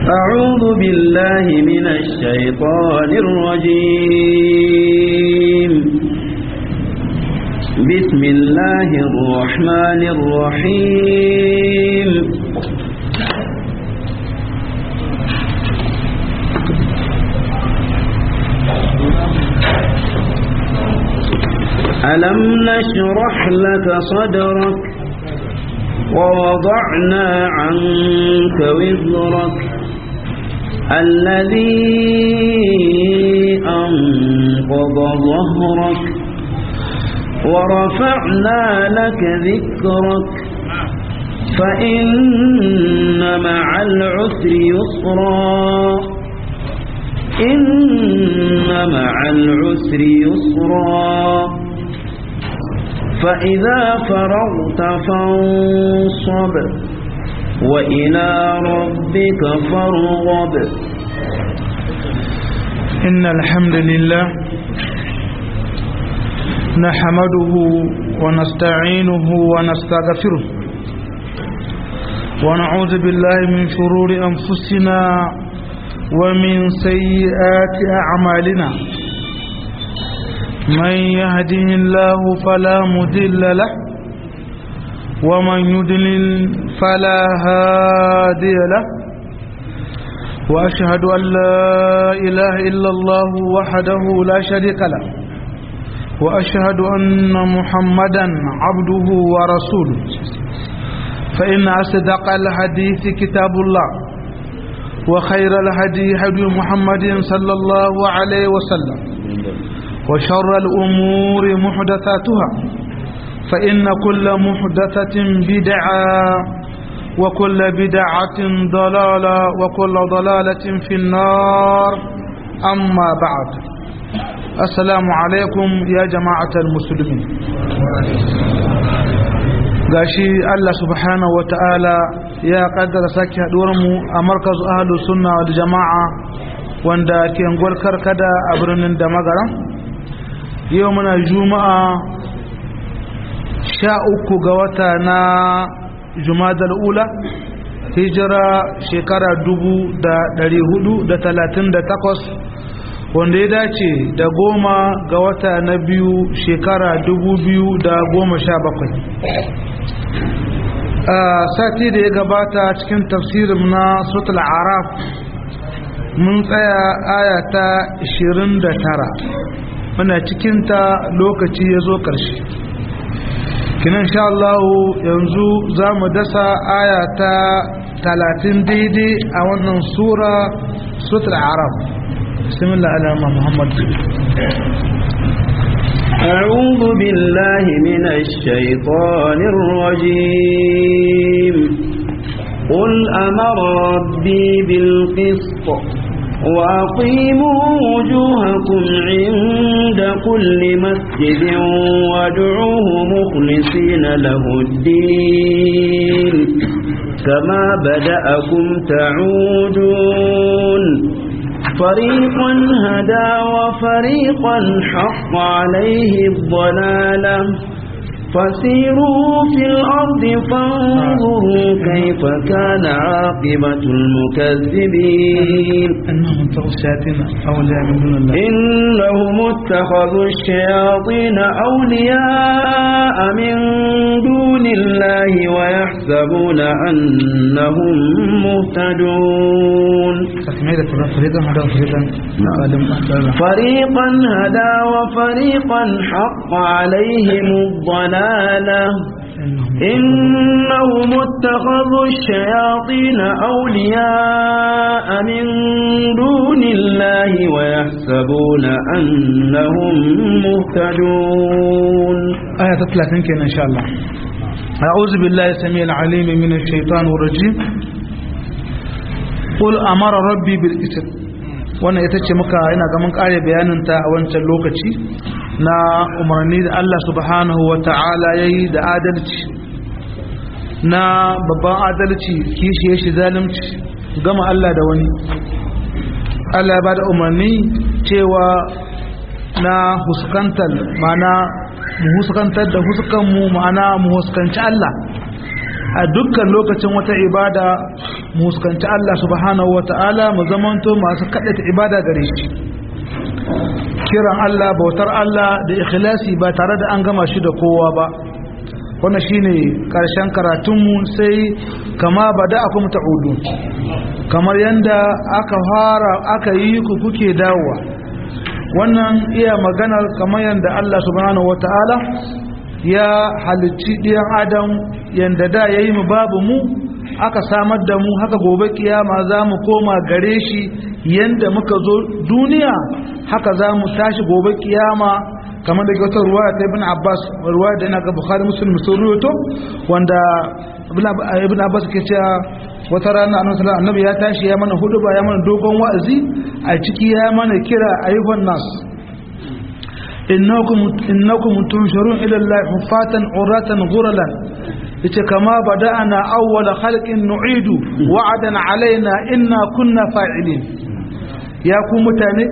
أعوذ بالله من الشيطان الرجيم بسم الله الرحمن الرحيم ألم نشرح لك صدرك ووضعنا عنك وزرك الذي أنقض ظهرك ورفعنا لك ذكرك فإن مع العسر يسرا إن مع العسر يسرا فإذا فرغت فانصب وإلى ربك فارغب إن الحمد لله نحمده ونستعينه ونستغفره ونعوذ بالله من شرور أنفسنا ومن سيئات أعمالنا من يهده الله فلا مضل له ومن يضلل فلا هادي له واشهد ان لا اله الا الله وحده لا شريك له واشهد ان محمدا عبده ورسوله فان اصدق الحديث كتاب الله وخير الهدي هدي محمد صلى الله عليه وسلم وشر الأمور محدثاتها فإن كل محدثة بدعة وكل بدعة ضلالة وكل ضلالة في النار أما بعد السلام عليكم يا جماعة المسلمين gashi Allah subhanahu wa ta'ala ya kaddara sake haɗuwarmu a markazu ahalu sunna wal jama'a wanda ke ngwar kada a birnin da magaran yau muna juma'a sha uku ga wata na jumadal ula hijira shekara dubu da dari hudu da talatin da takwas wanda ya dace da goma ga wata na biyu shekara dubu biyu da goma sha bakwai a sati da ya gabata cikin tafsirin na sutul araf mun tsaya aya ta 29 muna cikinta lokaci ya zo ƙarshe kinan sha Allah yanzu za mu dasa aya ta talatin daidai a wannan sura sutul arab bismillah alama muhammad أعوذ بالله من الشيطان الرجيم قل أمر ربي بالقسط وأقيموا وجوهكم عند كل مسجد وادعوه مخلصين له الدين كما بدأكم تعودون فريقا هدى وفريقا حق عليه الضلالة فسيروا في الأرض فانظروا كيف كان عاقبة المكذبين أنهم اتخذوا الشياطين أولياء من دون الله إنهم اتخذوا الشياطين أولياء من دون الله ويحسبون أنهم مهتدون تكملة فريقا هذا فريقا فريقا هدى وفريقا حق عليهم الضلالة إنهم اتخذوا الشياطين أولياء من دون الله ويحسبون أنهم مهتدون آية 30 كان إن شاء الله أعوذ بالله السميع العليم من الشيطان الرجيم قل أمر ربي بالإسر wannan ita ce muka ina ga mun kare bayaninta a wancan lokaci na umarni da Allah subhanahu wa ta'ala ya yi da adalci na babban adalci kishiye shi zalunci gama Allah da wani Allah ya ba da umarni cewa na huskantar mana mu huskantar da huskanmu ma'ana mu huskanci Allah a dukkan lokacin wata ibada mu huskanci Allah subhanahu wata'ala mu zamanto masu kaɗata ibada gare shi kiran Allah bautar Allah da ikhlasi ba tare da an gama shi da kowa ba wannan shine karshen karatunmu sai kama bada akum ta'udun kamar yanda aka fara aka yi ku kuke dawowa wannan iya maganar kamar yanda Allah subhanahu wata'ala ya halicci ɗiyan adam yanda da ya yi mu babu mu aka samar da mu haka gobe kiyama za mu koma gare shi yanda muka zo duniya haka za mu tashi gobe kiyama kamar da wata ruwa ta ibn abbas ruwa da yana ga bukhari muslim sun ruwato wanda ibn abbas ke cewa wata rana annabi sallallahu annabi ya tashi ya mana hudu ba ya mana dogon wa'azi a ciki ya mana kira ayyuhan nas innakum innakum tunshurun ila allahi hufatan uratan ghuralan yace kama bada'ana awwala khalqin nu'idu wa'adan alaina inna kunna fa'ilin ya ku mutane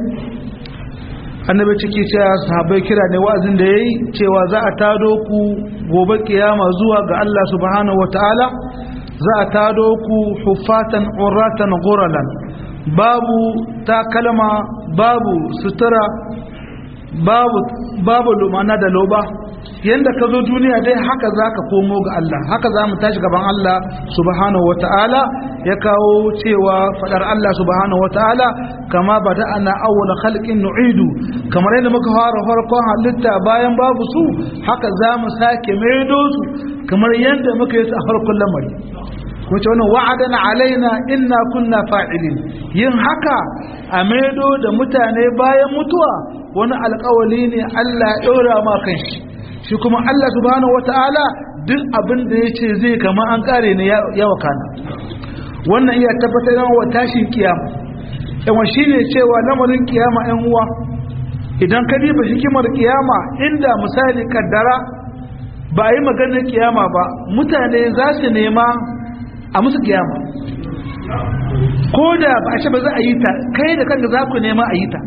annabi ciki cewa sahabbai kira ne wa'azin da yayi cewa za a tado ku gobe kiyama zuwa ga Allah subhanahu wataala za a tado ku hufatan uratan ghuralan babu takalma babu sutura babu babu lumana da loba yanda ka zo duniya dai haka za ka komo ga Allah haka za mu tashi gaban Allah subhanahu wa ta'ala ya kawo cewa fadar Allah subhanahu wa ta'ala kama ba da ana awwala khalqin nu'idu kamar yadda muka fara farkon halitta bayan babu su haka za mu sake maido su kamar yadda muka yi su a farkon lamari wace wannan wa'adan alaina inna kunna fa'ilin yin haka a maido da mutane bayan mutuwa wani alkawali ne Allah ya ɗora ma kanshi shi kuma Allah subhanahu wata'ala duk abin da ya ce zai kama an kare ne ya wakana wannan iya tabbatar da wa tashin kiyama yawan shi ne cewa lamarin kiyama yan uwa idan ka diba hikimar kiyama inda misali kaddara ba a yi maganar kiyama ba mutane za su nema a musu kiyama ko da ba a ce ba za a yi ta kai da kanka za ku nema a yi ta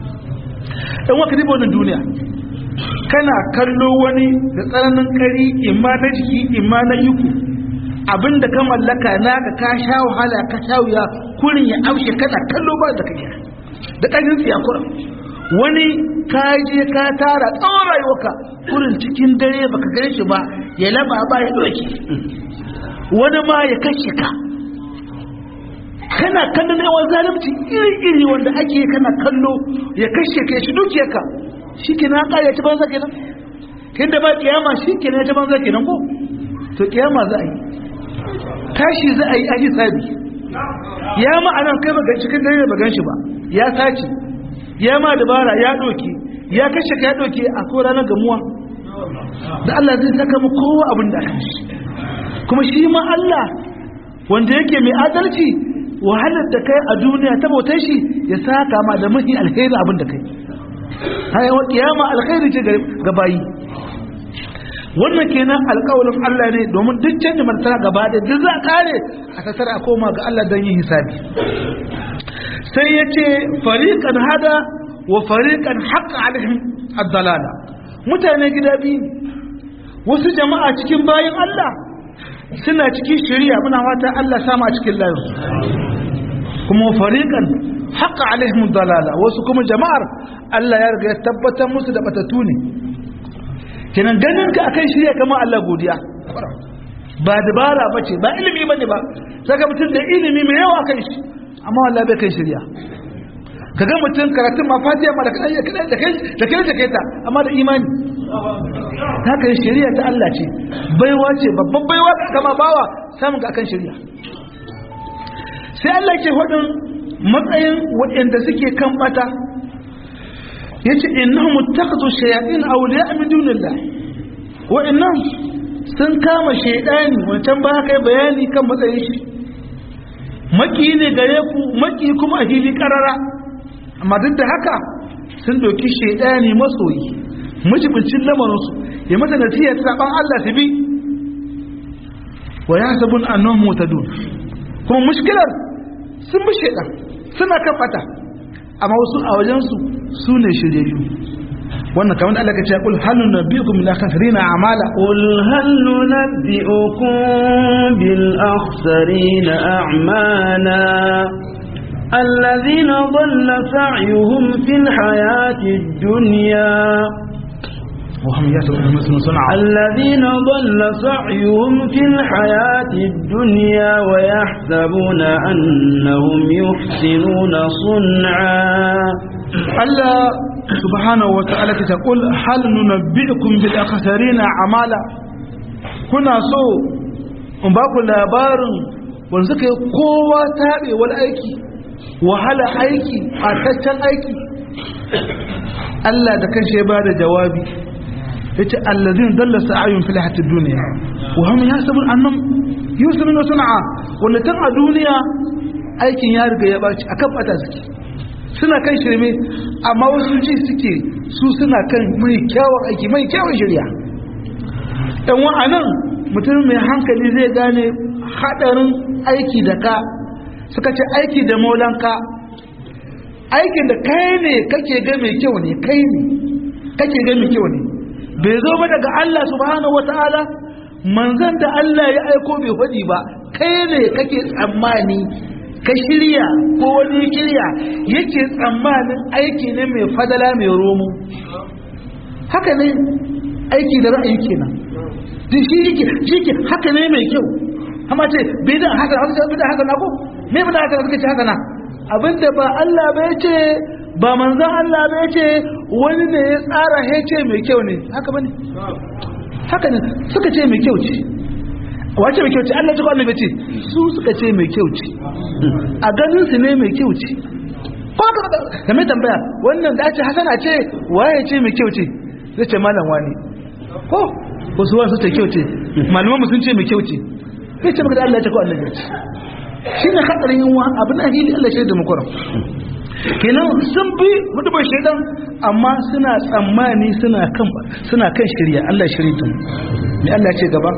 ɗan waka diba wannan duniya kana kallo wani da tsananin kari imma na jiki imma na yiku abinda ka mallaka naka ka sha wahala ka sha wuya kurin ya amshe kana kallo ba da kariya da ƙarfin tsiya kurin wani ka je ka tara tsawon rayuwarka kurin cikin dare baka gare shi ba ya laba ba ya doke wani ma ya kashe ka kana kallon yawan zalunci iri-iri wanda ake kana kallo ya kashe ka ya shi dukiyarka shi ke na ƙari ya ci banza kenan kin da ba kiyama shi ke ya ci banza kenan ko to kiyama za a yi tashi za a yi a hisabi ya ma anan kai ba cikin dare ba gan shi ba ya sace ya ma dabara ya doke ya kashe ka ya doke a ko ranar gamuwa da Allah zai saka mu kowa abin da aka shi kuma shi ma Allah wanda yake mai adalci wahalar da kai a duniya ta bautar shi ya saka ma da mafi alheri abin da kai hayawa kiyama alkhairi ce ga bayi wannan kenan alƙawarin Allah ne domin duk canjin martana gaba da duk za a kare a tattara a koma ga Allah don yin hisabi sai ya ce fariƙan hada wa fariƙan haƙa alaihim ad-dalala mutane gida biyu wasu jama'a cikin bayan Allah suna cikin shari'a muna fata Allah sama a cikin layin kuma fariƙan haƙa alaihim dalala wasu kuma jama'ar Allah ya riga ya tabbatar musu da batatu ne kenan ganin ka akan shirya kamar Allah godiya ba dabara bace ba ilimi bane ba saka mutum da ilimi mai yawa kan shi amma wallahi bai kai shirya kaga mutum karatun ma fatiha ma da kai da kai da kai da kai ta amma da imani haka shari'a ta Allah ce baiwa ce babban baiwa kama bawa samun ga akan shari'a sai Allah ke hudun matsayin waɗanda suke kan bata yace innahum muttakhadhu shayatin awliya min dunillah wa'annan sun kama shaydani wancan ba kai bayani kan matsayin shi maki ne gare ku maki kuma a hili karara amma duk da haka sun doki shaydani masoyi majibincin lamarinsu ya mata nasiya ta saban Allah su bi wa yasabun annahum mutadun kuma mushkilar sun bi shaydan suna kan bata amma wasu a wajensu su ne shiryayyu wannan kamar da Allah ka ce kul hal nunabbiukum bil akhsarina a'mala قل هل ننبئكم بالأخسرين أعمالا الذين ضل سعيهم في الحياة الدنيا وهم يحسبون مثل صنع الذين ضل سعيهم في الحياة الدنيا ويحسبون أنهم يحسنون صنعا Allah subhanahu wa ta'ala ta kul hal nunabbiukum bil akhsarina a'mala kuna so in ba ku labarin wanda suka yi kowa tabe wal aiki wahala aiki fataccen aiki Allah da kanshi ya bada jawabi yace allazina dalla sa'ayun fil hayatid dunya wa hum yasabun annam yusminu sun'a wanda tan a duniya aikin ya riga ya baci akan bata suke suna kan shirme amma wasu ji suke su suna kan mai kyawun aiki mai kyawun shirya ɗan wa'anan mutum mai hankali zai gane haɗarin aiki da ka suka ce aiki da maulanka aikin da kai ne kake ga mai kyau ne kai ne kake ga mai kyau ne bai zo ba daga Allah subhanahu wata'ala manzan da Allah ya aiko bai faɗi ba kai ne kake tsammani ka shirya ko wani shirya yake tsammanin aiki ne mai fadala mai romo haka ne aiki da ra'ayi kenan din shi yake shi ke haka ne mai kyau amma ce bai da haka haka bai da haka na ko me bai da haka suka ce haka na abinda ba Allah ba ya ce ba manzon Allah ba ya ce wani ne ya tsara ya ce mai kyau ne haka bane haka ne suka ce mai kyau ce wace mai kyau ce Allah jikwa annabi ce su suka ce mai kyau ce a ganin su ne mai kyau ce ko ka ka mai tambaya wannan da ce hasana ce waye ce mai kyau ce zai ce malam wani ko wasu wasu ce kyau ce malaman sun ce mai kyau ce zai ce maka da Allah ya ce ko annabi ce shi ne hadarin yin wa abin ahili Allah shi da mukuram kenan sun bi mutubar shaidan amma suna tsammani suna kan suna kan shirya Allah shirya ta me Allah ce gaba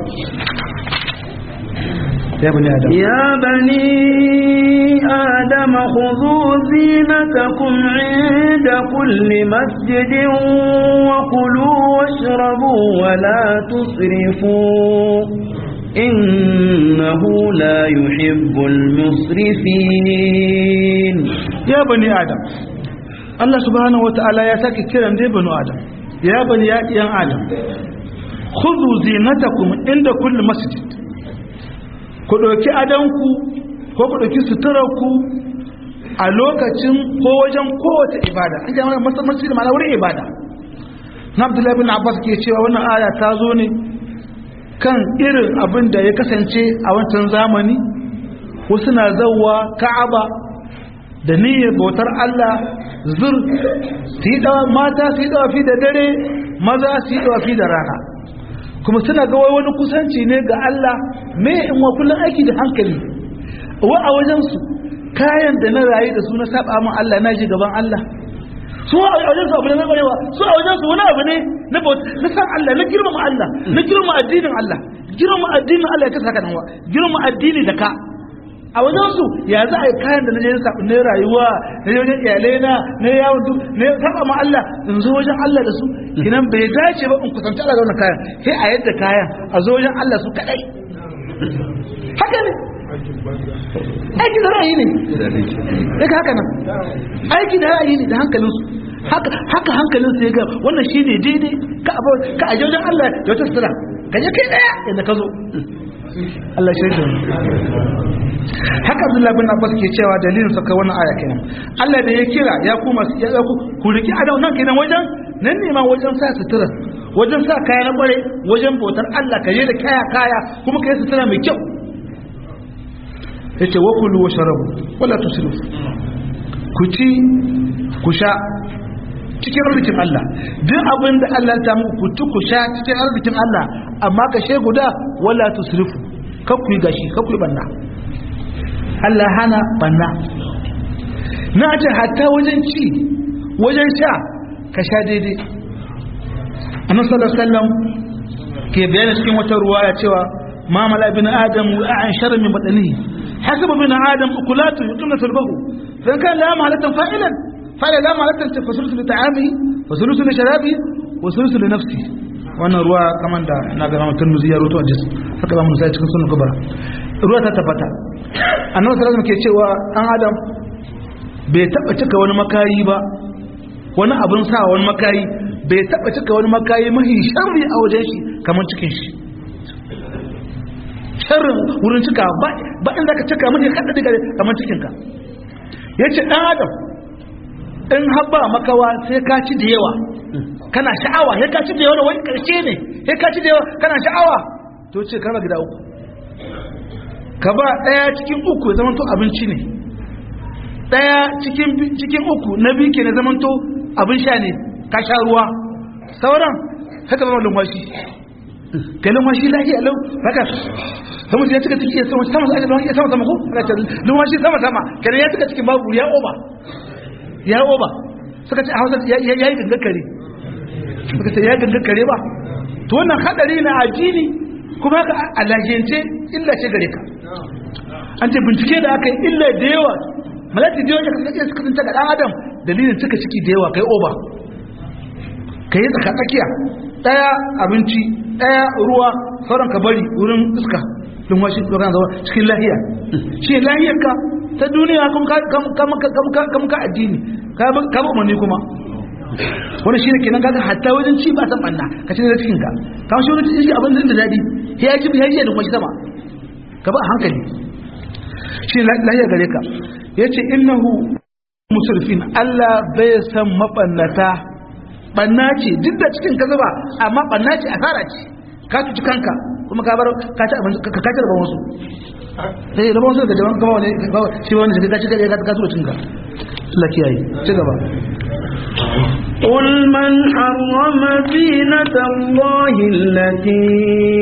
يا بني آدم يا بني آدم خذوا زينتكم عند كل مسجد وكلوا واشربوا ولا تسرفوا إنه لا يحب المسرفين يا بني آدم الله سبحانه وتعالى يا ساكي كيران دي بنو آدم يا بني آدم خذوا زينتكم عند كل مسجد ku ɗauki adanku ko ku ɗauki suturarku a lokacin ko wajen kowace ibada an jama'a masallaci da ma'ana wurin ibada na abdullahi bin abbas ke cewa wannan aya ta zo ne kan irin abin da ya kasance a wancan zamani wasu na zauwa ka'aba da niyyar bautar Allah zur su yi mata su yi dawafi da dare maza su yi dawafi da rana kuma suna ga wani kusanci ne ga Allah me in wa kullun aiki da hankali wa a wajen su kayan da na rayu da su na saba min Allah na ji gaban Allah su a wajen su abu ne na kwarewa su a wajen su wani abu ne na na san Allah na girmama Allah na girmama addinin Allah girmama addinin Allah ya kasa haka nan wa girmama addini da ka a wajen su ya za a yi kayan da na je na rayuwa na je wajen iyalai na na yawon duk na saba ma Allah in zo wajen Allah da su kinan bai dace ba in kusanci Allah da wannan kayan sai a yadda kayan a zo wajen Allah su kadai haka ne aiki da ra'ayi ne daga haka nan aiki da ra'ayi ne da hankalinsu haka haka hankalinsu ya ga wannan shi ne daidai ka abu ka aje wajen Allah da wata sutura ka je kai daya inda ka zo Allah shi da haka Abdullah bin Abbas ke cewa dalilin saka wannan aya kenan Allah da ya kira ya kuma ya ku ku riki adam nan kenan wajen nan ne ma wajen sa sutura wajen sa kaya na bare wajen bautar Allah ka je da kaya kaya kuma ka yi sutura mai kyau yace wa kulu wa sharabu wala tusrifu ku ci ku sha cikin arzikin Allah duk abin da Allah ta muku ku ci ku sha cikin arzikin Allah amma ka she guda wala tusrifu kar ku yi gashi kar ku yi banna Allah hana banna na ce hatta wajen ci wajen sha ka sha daidai annabi sallallahu alaihi wasallam ke bayani cikin wata ruwaya cewa ma mala bin adam wa an shar min badanihi hasaba bin adam ukulatu yuqimna turbahu fa kan la mahalatan fa'ilan fa'ila la mahalatan tafassul li ta'amihi wa sulusu li sharabi wa sulusu li nafsi wannan ruwa kaman da na ga mutum muzi ya roto a jis haka ba mun sai cikin sunan kubara ruwa ta tabbata annabi sallallahu alaihi ke cewa an adam bai taba cika wani makayi ba wani abin sa wani makayi bai taba cika wani makayi mahi sharri a wajen shi kamar cikin shi sharrin wurin cika ba inda ka cika mahi kada diga kamar cikin ka yace dan adam in habba makawa sai ka ci da yawa kana sha'awa sai ka ci da yawa wani karshe ne sai ka ci da yawa kana sha'awa to ce kana gida uku ka ba daya cikin uku ya zama to abinci ne daya cikin cikin uku na biyu ke na zama to abin sha ne ka sha ruwa sauran haka zama lumwashi kai lumwashi lafiya lau haka sama ya cika ciki ya sama sama sama ya sama sama ko lumwashi sama sama kenan ya cika cikin babu ya oba ya oba suka ce a hausa ya yi gangar kare suka ce ya gangar kare ba to wannan hadari na ajini kuma haka a lajiyance illa ce gare ka an ce bincike da aka yi illa da yawa malati da yawa ya kasance suka tunta ga dan adam dalilin cika ciki da yawa kai oba kai tsaka tsakiya daya abinci daya ruwa sauran ka bari wurin iska don washi tsoron zama cikin lahiya shi lahiyar ka ta duniya kuma ka addini ka ba umarni kuma wani shi ne kenan kaga hatta wajen ci ba san banna ka ci da cikin ka ka shi wani cikin abin da daɗi ya ji ya ji da kuma sama ka ba a hankali shi lahiya gare ka ya ce innahu musulfin Allah bai san mabannata banna ce duk da cikin ka zuba amma banna ce asara ce ka cuci kanka kuma ka bar ka ci abin ka kaci rabon wasu sai rabon wasu da jaman gaba wani shi wani shi ka ci ka ka tura cinka Allah kiyaye ci gaba قل من حرم زينة الله التي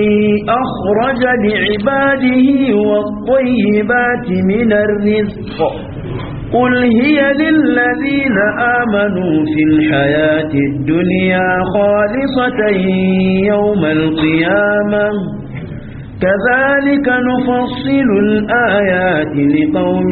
أخرج لعباده والطيبات من الرزق قل هي للذين آمنوا في الحياة الدنيا خالصة يوم القيامة كذلك نفصل الآيات لقوم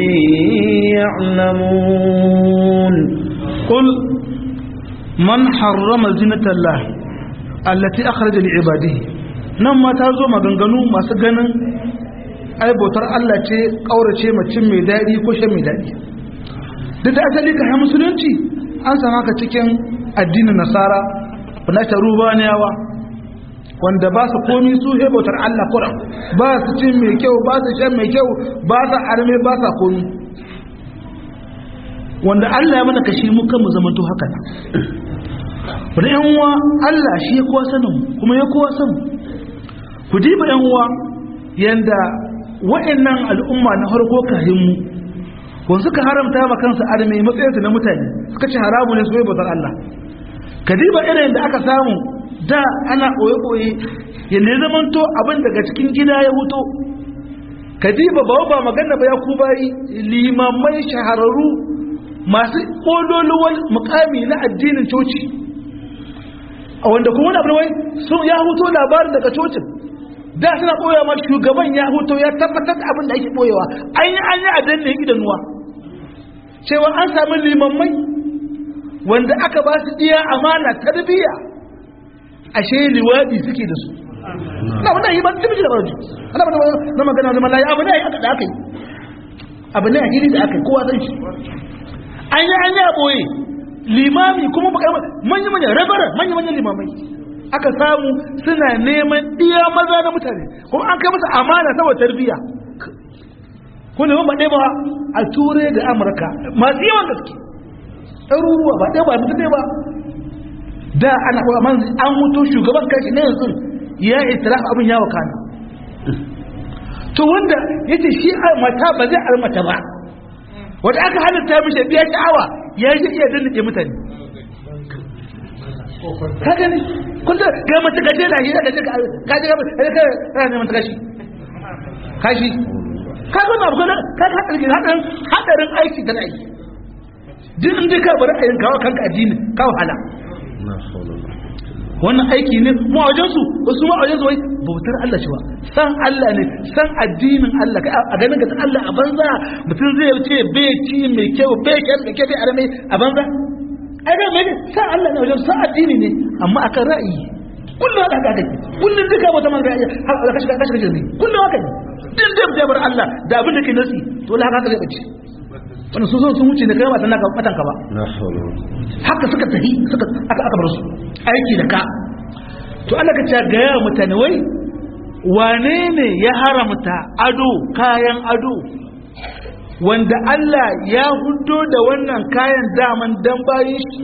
يعلمون قل من حرم زينة الله التي أخرج لعباده نما تازو maganganu masu ganin ai bautar Allah ce kaurace macin mai daɗi ko shan mai daɗi duk da asali ka musulunci an sama ka cikin addinin nasara na tarubaniyawa wanda ba su komi su he bautar Allah kuran ba su cin mai kyau ba su shan mai kyau ba su arme ba sa komi wanda Allah ya mana kashi mu kan mu zama to haka nan wanda yan uwa Allah shi ya kowa sanin kuma ya kowa san ku diba yan uwa yanda wa'annan al'umma na harko kahin mu wanda suka haramta ma kansu arme matsayinsu na mutane suka ce haramu ne su yi bautar Allah kadiba irin da aka samu da ana ɓoye-ɓoye yadda ya zama to abin daga cikin gida ya wuto kadiba ba ba magana ba ya ku bayi limamai shahararru masu ƙololuwar mukami na addinin coci a wanda kuma wani abuwai sun ya huto labarin daga cocin da suna ɓoyewa ma shugaban ya huto ya tabbatar da abin da ake ɓoyewa an yi an yi a danne idanuwa cewa an sami limammai wanda aka ba su iya amana tarbiyya ashe liwadi suke da su na wannan yi ba ta miji da barci ana ba na magana da malayi abu ne aka da aka yi abu ne a hili da aka yi kowa san shi an yi an yi a ɓoye limami kuma manya manya rabarar manya manya limamai aka samu suna neman iya maza na mutane kuma an kai masa amana saboda tarbiyya kuma ba ɗaya ba a turai da amurka masu yawan gaske ɗaruruwa ba ɗaya ba mutu ɗaya ba da ana kuwa man an mutu shugaban kashi na yanzu ya itira abin ya wakana to wanda yace shi mata ba zai almata ba wanda aka halitta mishi biya sha'awa ya yi iya dandace mutane ka gani kun ta ga mace gaje da shi da ka ka ga ka ka ne mata kashi kashi ka ga na bugana ka ga hadarin hadarin aiki da aiki duk inda ka bar ayin kawo kanka addini ka wahala wannan aiki ne mu a wajensu wasu mu a wajensu wai bautar Allah shi ba san Allah ne san addinin Allah a ganin ka Allah a banza mutum zai ce bai ci mai kyau bai kyan da ke bai arame a banza ai ga mai sa Allah ne wajen sa addini ne amma akan ra'ayi kullum haka haka kake kullum duka wata man ra'ayi haka kashi kashi kashi ne kullum haka ne din da da bar Allah da abin da ke nasi to la haka zai bace wannan su zo sun wuce ne kai ba sanaka matan ka ba haka suka tafi suka aka aka bar su aiki da ka to Allah ka ce ga yawa mutane wai wane ne ya haramta ado kayan ado wanda Allah ya hudo da wannan kayan daman dan bayin shi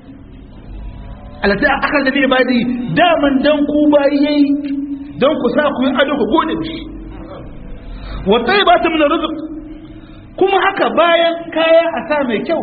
alata aka da bai badi daman dan ku bayi yayi dan ku sa ku yi ado ku gode shi wa tayyibatu min rizq kuma haka bayan kaya a sa mai kyau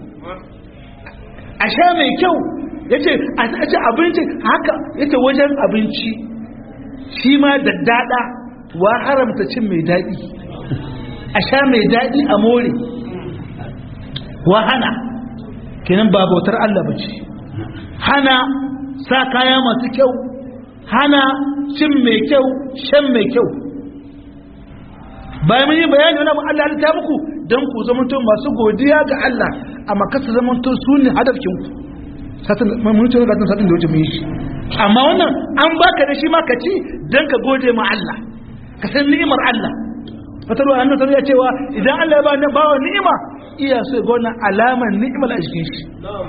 a sha mai kyau yace a ci abinci haka yace wajen abinci shi ma da dada wa haramta cin mai daɗi a sha mai daɗi a more wa hana kenan ba bautar Allah ba ce hana sa kaya masu kyau hana cin mai kyau shan mai kyau bayan mun yi bayani wani abin Allah ta muku don ku zamanto masu godiya ga Allah amma kasa zamanto su ne hadafkin ku satin mun ce ga satin da wuce mun yi shi amma wannan an baka da shi ma ka ci don ka gode ma Allah ka san ni'imar Allah wata ruwa annabi ya cewa idan Allah ya ba ni bawa ni'ima iya so ga wannan alamar ni'imar a cikin shi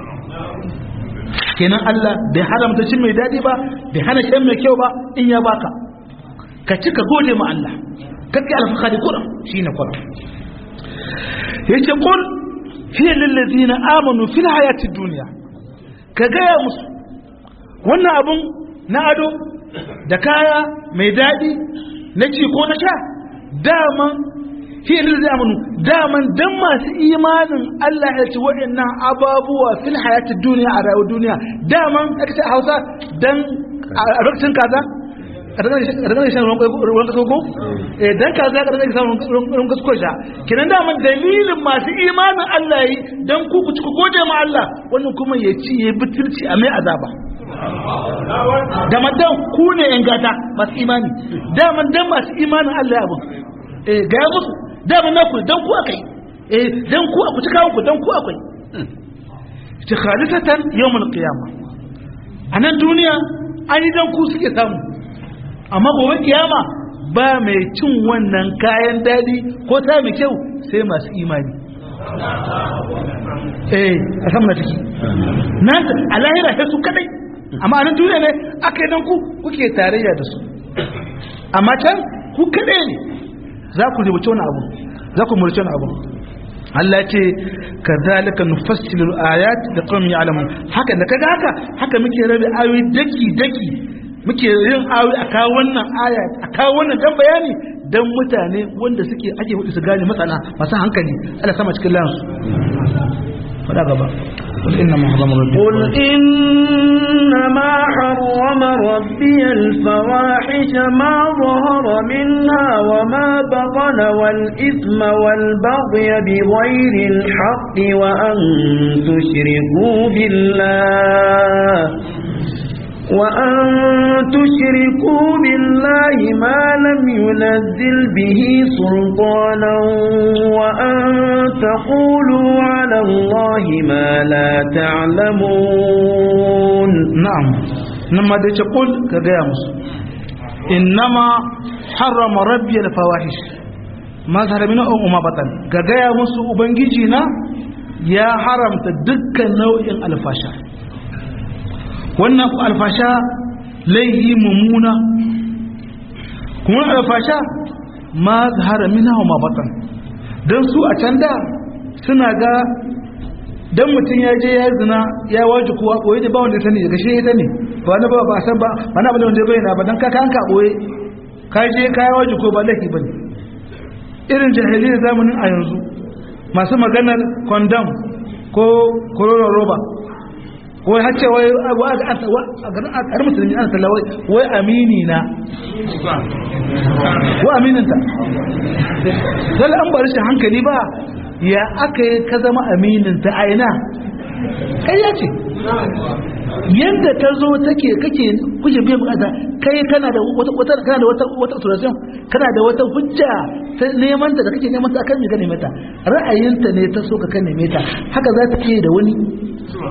kenan Allah bai haramta cin mai dadi ba bai hana shan mai kyau ba in ya baka ka ci ka gode ma Allah kake alfakari kuran shine kuran yace qul hiya lil ladina amanu fil hayati dunya ka gaya musu wannan abun na ado da kaya mai dadi na ci ko na sha daman fi lil zamanu daman dan masu imanin Allah ya ci waɗannan ababuwa fil hayatid duniya a rayuwar duniya daman aka ce a Hausa dan a lokacin kaza a daga shan ruwan kaso ko eh dan kaza ka daga shan ruwan kaso sha kinan daman dalilin masu imanin Allah yi dan ku ku ci ku gode ma Allah wannan kuma ya ci ya butulci a mai azaba da madan ku ne yan gata masu imani daman dan masu imanin Allah ya abu eh ga musu dama na ku dan ku akai eh dan ku ku cika ku dan ku akwai ta khalisatan yawmul qiyamah anan duniya an yi dan ku suke samu amma gobe kiyama ba mai cin wannan kayan dadi ko ta mai kyau sai masu imani eh a san na ciki na a lahira sai su kadai amma anan duniya ne aka yi dan ku kuke tarayya da su amma can ku kadai ne za ku rubuce wani abu za ku murce wani abu Allah ce ka zalika nufassilu ayat da qaumin ya'lamun haka da kaga haka haka muke rabe ayoyi daki daki muke yin ayoyi a kawo wannan aya a kawo wannan dan bayani dan mutane wanda suke ake hudu su gane masana masu hankali Allah sama cikin lansu fada gaba قل إنما حرم ربي قل إنما حرم ربي الفواحش ما ظهر منها وما بطن والإثم والبغي بغير الحق وأن تشركوا بالله وأن تشركوا بالله ما لم ينزل به سلطانا وأن تقولوا على الله ما لا تعلمون نعم نما دي تقول كغيامس إنما حرم ربي الفواحش ما ظهر منه أو ما بطن كغيامس أبنجينا يا حرمت دكا نوع الفاشا wannan alfasha laihi mummuna kuma alfasha ma zahara mina wa mabatan don su a can da suna ga don mutum ya je ya zina ya waje kuwa ɓoye ne ba wanda sani daga shi ita ne ba na ba ba san ba ba na bane wanda ya bayyana ba don kaka an ka ɓoye ka je ka ya waje ko ba laifi ba ne irin jahiliyar zamanin a yanzu masu maganar kondam ko kororon roba wai hacce wai a garin musulmi ana talla wai amini na wa amininta zala an bari shi hankali ba ya aka yi ka zama amininta a ina kai ya ce yadda ta zo take kake kuje biyan bukata kai kana da wata wata kana da wata wata solution kana da wata hujja ta neman ta da kake neman ta akan me ka neme ta ra'ayinta ne ta so ka kan neme ta haka za ta iya da wani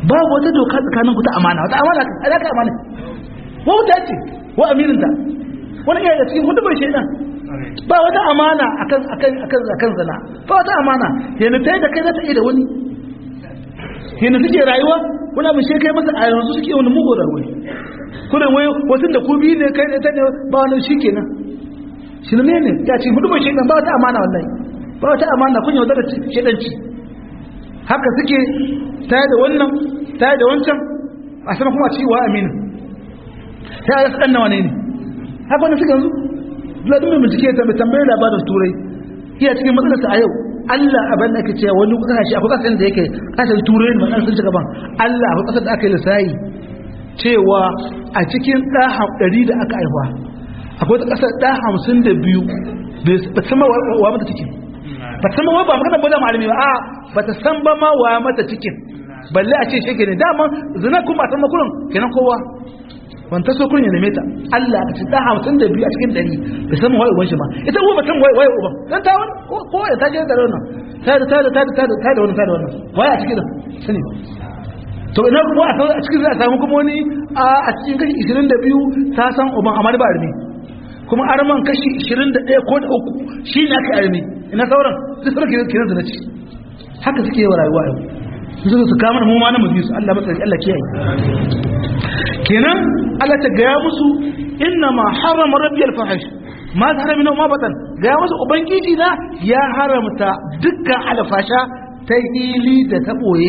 babu wata doka tsakanin ku ta amana wata amana ka ka amana wauta ce wa amirinta wani iya da cikin hudubar shaidan ba wata amana akan akan akan akan zina ba wata amana yana tayi da kai za ta iya da wani yana suke rayuwa wani abin shi kai masa a yanzu suke wani mugu da wani kuna wai wasu da ku biyu ne kai ne ta ne ba wani shi kenan shi ne ne ya ce hudubar shaidan ba wata amana wallahi ba wata amana kun yaudar da shaidanci haka suke tare da wannan tare da wancan a sama kuma ci wa aminu ta yi ɗan nawa ne ne haka wani suka yanzu ladin mai bincike ta mai tambayar labarin turai iya cikin matsalarsa a yau Allah abin da ake cewa wani kasashe akwai kasashen da yake kasashen turai da matsalar sun ci gaban Allah akwai kasar da aka yi lissayi cewa a cikin ɗa ɗari da aka aihuwa akwai ta kasar ɗa hamsin da biyu ba ta sama wa mata cikin ba ta sama wa ba magana ba da malami ba a ba ta san ba ma wa mata cikin balle a ce shi ne dama zina kuma a san makurin kenan kowa wanta so kun ya neme ta Allah ka ci da hamsin da biyu a cikin ɗari bai san waye uban shi ba ita uwa batan waye waye uban dan ta wani ko ya ta je da wannan ta da ta da ta da ta da ta da wannan ta da wannan waye a cikin sani to ina kuma a cikin za a samu kuma wani a cikin kashi 22 ta san uban amma ba armi kuma arman kashi 21 ko da uku shi ne aka armi ina sauran duk sauran kiran kiran da ci haka suke yi wa rayuwa yau su su kama mu ma na mu su Allah matsari Allah kiyaye kenan Allah ta gaya musu inna ma harama rabbiyal fahish ma zahara minhu ma batan gaya musu ubangiji na ya haramta dukkan alfasha ta hili da ta boye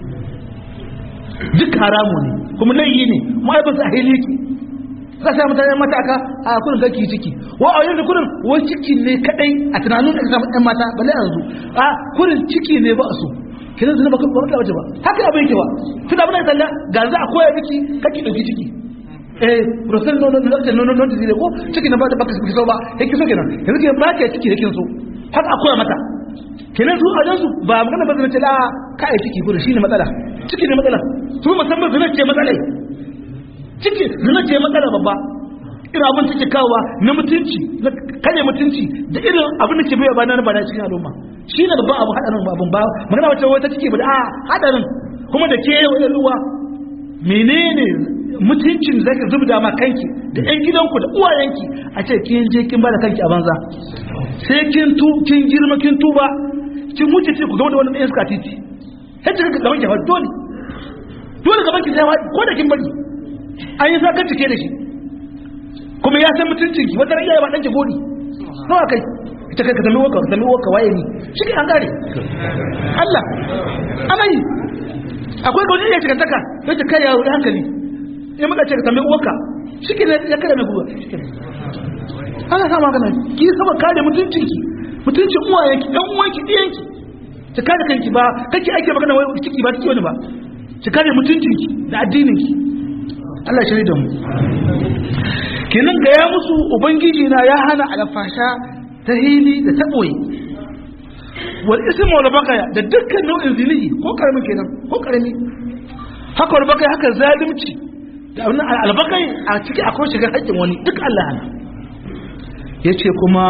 duk haramu ne kuma laifi ne mu ai ba su hili ki ka sa mutane mata aka a kurin kake ciki wa a yanzu kurin wai ciki ne kadai a tunanin da ka samu ɗan mata balle yanzu a kurin ciki ne ba a so kiran zina baka ba wace ba haka abin yake ba tunda abin da talla ga za a koya miki kake dauki ciki eh rosan no no no no no no ko ciki na ba da baka so ba yake so kenan yanzu ke ba ka ciki yake so haka a koya mata kenan su a jansu ba magana ba zina ce la ka yi ciki gudu shine matsala ciki ne matsala su musamman zina ce matsala ciki zina ce matsala babba irin abin take kawowa na mutunci na kare mutunci da irin abin da ke bai ba na ba na cikin al'umma shi ne babban abu haɗarin abin ba magana wacce wata cike ba da a haɗarin kuma da ke wa ruwa menene mutuncin da zaka zubda ma kanki da ƴan gidanku da uwayenki a ce kin je kin bada kanki a banza sai kin tu kin girma kin tuba kin wuce ce ku ga wani ɗayan suka titi sai kika gaban ki hawa dole dole gaban ki sai ko da kin bari an yi sa cike da shi kuma ya san mutuncin ki wata iyaye ba dan ki godi nawa kai ita kai ka tambayi waka ka tambayi waka waye ni shi ke an gare Allah ana yi akwai ga wani iya cikin taka ya ce kai yaro da hankali in muka ce ka tambayi waka shi ke ya kada mai guba ana sa magana ki saba kare mutuncin ki mutuncin uwayenki dan uwanki diyanki ki kare kanki ba kake ake magana wai ciki ba ciki wani ba ki kare mutuncin ki da addinin ki Allah shiri da mu kenan ga ya musu ubangiji na ya hana alfasha ta hili da ta boye wal ismu wal baqaya da dukkan nau'in zinihi ko karamin kenan ko karami haka wal baqaya haka zalimci da wannan al baqai a ciki akwai shiga haƙƙin wani duk Allah hana yace kuma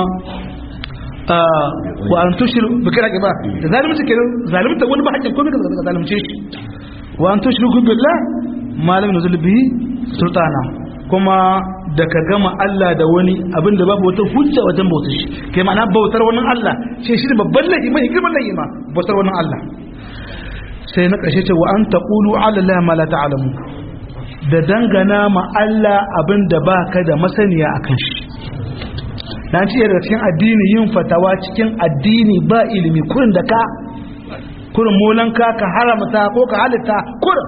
wa an tushir bi kira ba da zalimci kenan zalimta wani ba haƙƙin komai ka zalimce shi wa an tushriku billah malam nuzul bihi sultana kuma da ka gama Allah da wani abin da babu wata hujja wajen bautar shi kai ma'ana bautar wani Allah ce shi ne babban laifi mai girman laifi ma bautar wani Allah sai na ƙarshe ce wa an taqulu ala Allah ma la ta'lamu da dangana ma Allah abin da baka da masaniya akan shi dan ce daga cikin addini yin fatawa cikin addini ba ilimi kurin da ka kurin molanka ka haramta ko ka halitta kurin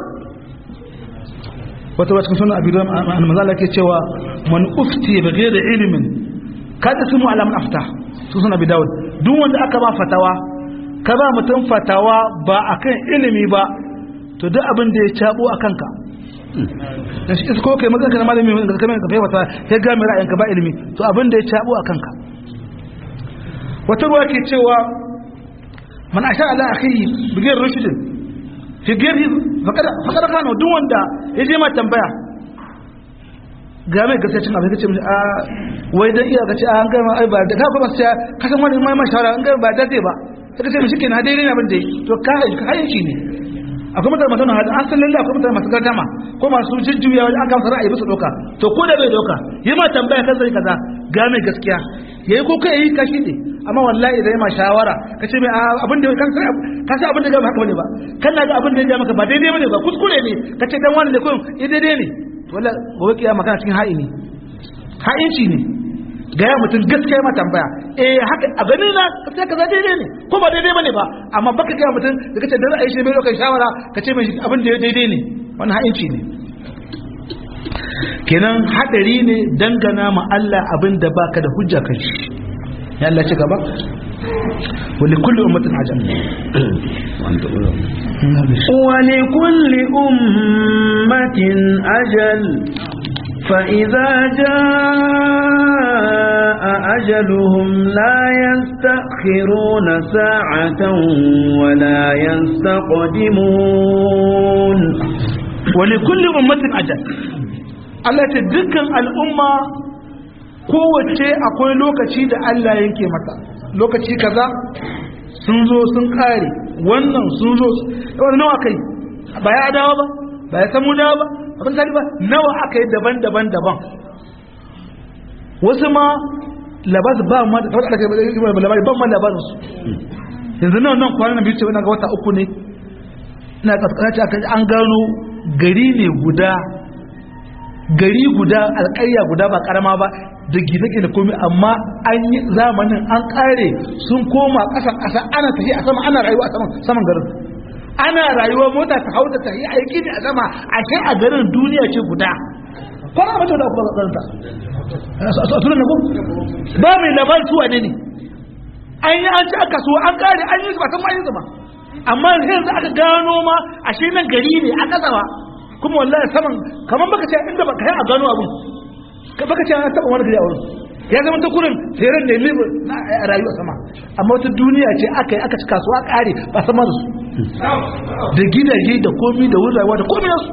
wata wacin suna abu da manzala ke cewa man ufti bi ghairi ilmin kada su mu alamun afta su suna bi dawud duk wanda aka ba fatawa ka ba mutum fatawa ba akan ilimi ba to duk abin da ya cabo a kanka da shi ko kai magana kana malami da kamar ka fahimta sai ga mai ra'ayinka ba ilimi to abin da ya cabo a kanka wata ruwa ke cewa man asha ala akhihi bi ghairi rushdin fi ghairi fakar kano duk wanda ya je ma tambaya ga mai gaskiya cin abin kace a wai dan iya kace an ga ai ba da ka kuma sai ka san wani mai mashara an ga ba da zai ba sai kace mishi kenan daidai ne abin da to ka ka hayin shi ne akwai mutane masu nahada an san lalle akwai mutane masu gardama ko masu jujjuya wajen aka masa ra'ayi bisa doka to ko da bai doka yi ma tambaya kan sai kaza ga mai gaskiya yayi ko kai yi kashi ne amma wallahi idan ma shawara ka ce mai abin da kan sai ka san abin da ga haka bane ba kan ga abin da ya maka ba daidai bane ba kuskure ne ka ce dan wani ne ko eh daidai ne wallahi gobe kiyama kana cikin ha'ini ha'inci ne ga ya mutum gaskiya ma tambaya eh haka a gani na sai kaza daidai ne ko ba daidai bane ba amma baka ga mutum da kace da ra'ayi shi bai dokan shawara ka ce mai abin da daidai ne wannan ha'inci ne kenan hadari ne dangana ma Allah abin da baka da hujja kan shi ya Allah ci gaba wani kulli ummatin ajal ولكل أمة أجل فإذا جاء أجلهم لا يستأخرون ساعة ولا يستقدمون ولكل أمة أجل Allah ta dukkan al'umma kowace akwai lokaci da Allah yanke mata lokaci kaza sun zo sun kare wannan sun zo wani nawa kai ba ya dawa ba ba ya samu dawa ba abin sani ba nawa aka yi daban-daban daban wasu ma labas ba ma da kawai aka yi labari ban ma labarin su yanzu nan nan kwanan biyu ce wani ga wata uku ne ina kaskanaci aka an gano gari ne guda gari guda alƙarya guda ba karama ba da gine-gine komai amma an yi zamanin an kare sun koma ƙasa ƙasa ana tafi a sama ana rayuwa a saman garin ana rayuwa mota ta hau da ta yi aiki ne a sama a kai a garin duniya ce guda kwana mace da kuma ƙasarta a tunan na kuma ba mai labarin su wane ne an yi an ci aka so an kare an yi su ba san ma yi su ba amma yanzu aka gano ma ashe nan gari ne a ƙasawa kuma wallahi saman kamar baka ce inda baka yi a gano abun baka ce an taba wani gari a wurin ya zama ta kurin tseren ne libre na a rayuwa sama amma wata duniya ce aka yi aka ci kasuwa kare ba sama da su da gidaje da komi da wurin rayuwa da komi nasu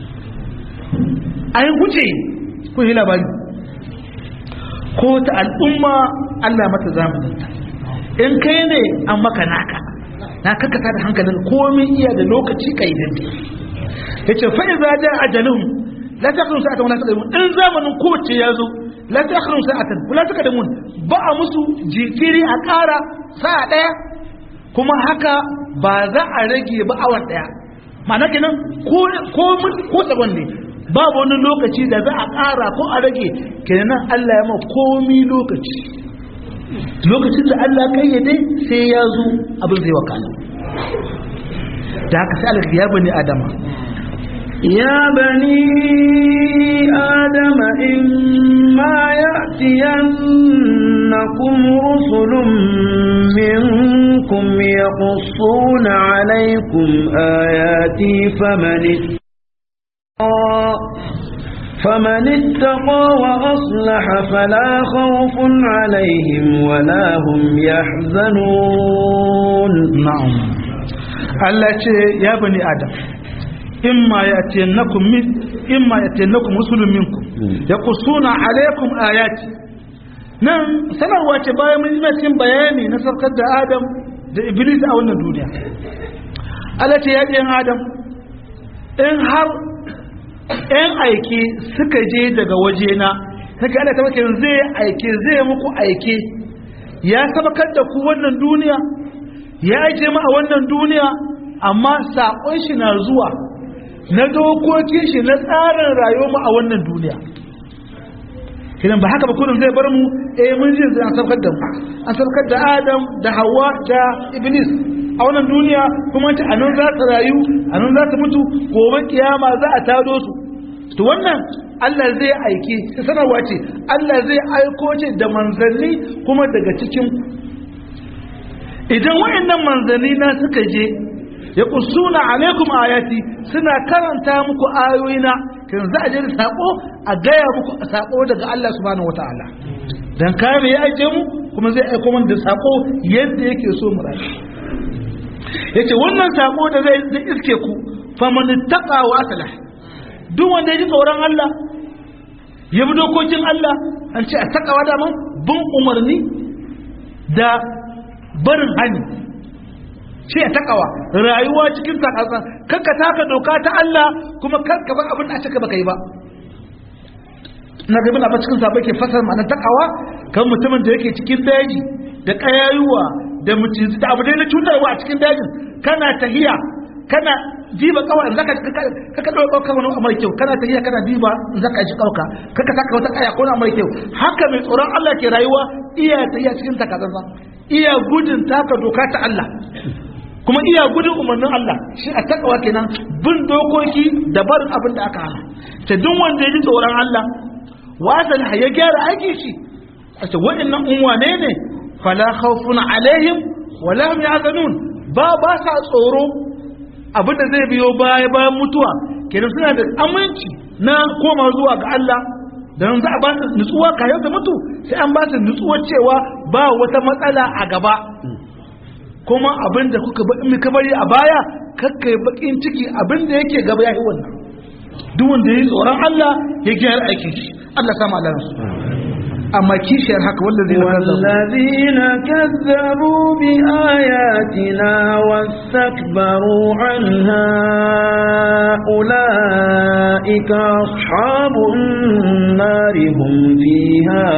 an wuce ko yi labari ko ta al'umma Allah mata zamanin in kai ne an maka naka na kakasa da hankalin komi iya da lokaci kaidin yace fa idza jaa ajalun la takhru sa'atan wala taqdimun in zamanin kowace yazo la takhru sa'atan wala taqdimun ba a musu jikiri a ƙara sa'a daya kuma haka ba za a rage ba awan daya ma'ana kenan ko ko ko tsagon ne babu wani lokaci da za a ƙara ko a rage kenan Allah ya ma komi lokaci lokacin da Allah kayyade sai ya zo abin zai wakana da haka sai Allah ya bani adama يا بني آدم إما يأتينكم رسل منكم يقصون عليكم آياتي فمن اتقى فمن اتقى وأصلح فلا خوف عليهم ولا هم يحزنون نعم الله يا بني آدم imma yatiyannakum min imma yatiyannakum rusulun minkum yaqussuna alaykum ayati nan sanarwa ce bayan mun yi cikin bayani na sarkar da Adam da Iblis a wannan duniya Allah ce ya ɗiyan Adam in har ɗan aike suka je daga wajena saka Allah ta wace zai aike zai muku aike ya sabakar da ku wannan duniya ya aike mu a wannan duniya amma saƙon shi na zuwa na dokokin shi na tsarin rayuwar mu a wannan duniya kidan ba haka ba kullum zai bar mu eh mun ji an saukar da mu an saukar da Adam da Hawwa da Iblis a wannan duniya kuma ta anan za su rayu anan za su mutu gobe kiyama za a tado su to wannan Allah zai aiki sanarwa ce Allah zai aiko ce da manzanni kuma daga cikin idan wayannan manzanni na suka je ya kusuna alaikum ayati suna karanta muku ayoyina kan za a je da sako a gaya muku sako daga Allah subhanahu wataala dan kare ya aje mu kuma zai aiko mana da sako yadda yake so mu rayu yace wannan sako da zai zai iske ku faman taqa wa aslah duk wanda ya ji tsoron Allah ya bi dokokin Allah an ce a takawa da man bin umarni da barin hani shi ya takawa rayuwa cikin takatsan kakka taka doka ta Allah kuma kakka ba abin da aka baka yi ba na gaban abin cikin sabai ke fasar ma'anar takawa kan mutumin da yake cikin daji da kayayuwa da mutum da abu dai na cutarwa a cikin dajin kana tahiya kana diba kawai zaka kaka dauka kawai wani amar kyau kana tahiya kana diba zaka ji kauka kaka saka wata kaya ko na amar kyau haka mai tsoron Allah ke rayuwa iya tahiya cikin takatsan iya gudun taka doka ta Allah kuma iya gudun umarnin Allah shi a takawa kenan bin dokoki da barin abin da aka hana ta duk wanda ya ji tsoron Allah wasan ya gyara aiki shi a ce waɗannan unwane ne fala khawfun alaihim wala hum yahzanun ba ba sa tsoro abin da zai biyo baya bayan mutuwa kenan suna da aminci na koma zuwa ga Allah dan za a ba su nutsuwa kayan da mutu sai an ba su nutsuwar cewa ba wata matsala a gaba kuma abin da kuka muka bari a baya kakka yi bakin ciki abin da yake gaba ya yi wannan duk wanda ya yi tsoron Allah ya gyara aikin shi Allah sama alansu amma kishiyar haka والذين كذبوا بآياتنا واستكبروا عنها أولئك أصحاب النار هم فيها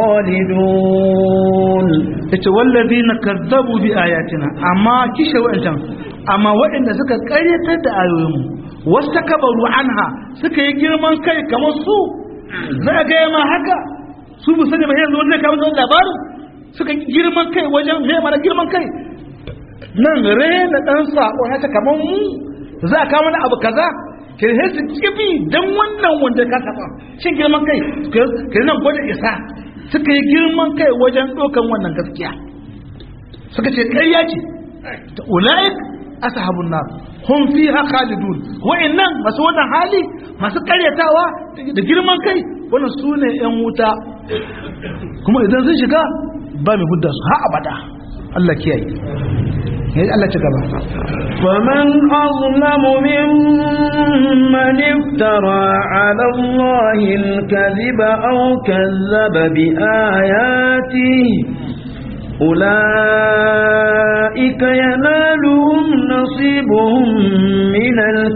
خالدون yace wallazina kazzabu bi ayatina amma kishe wa'ancan amma waɗanda suka ƙaryatar da ayoyinmu wastakbaru anha suka yi girman kai kamar su za ga ma haka su bu sani ba yanzu wanda ka musu labarin suka girman kai wajen me mana girman kai nan rena dan sako haka kamar mu za ka mana abu kaza ke su kibi dan wannan wanda ka saba shin girman kai ke nan gwada isa suka yi girman kai wajen ɗaukan wannan gaskiya suka ce ƙarya ce ta ula'ik ashabun nar hum fiha khalidun wa'annan masu wannan hali masu ƙaryatawa da girman kai wannan su ne yan wuta kuma idan sun shiga ba mai hudda su ha abada Allah kiyaye ya Allah ci gaba فمن أظلم ممن افترى على الله الكذب أو كذب بآياته أولئك ينالهم نصيبهم من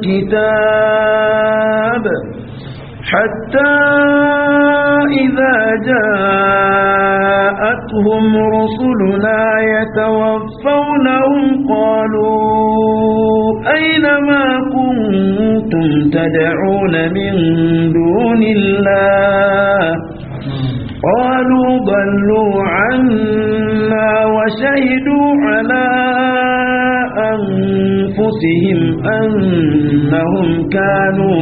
الكتاب حتى إذا جاءتهم رسلنا يتوفونهم قالوا أين ما كنتم تدعون من دون الله قالوا ضلوا عنا وشهدوا على أنفسهم أنهم كانوا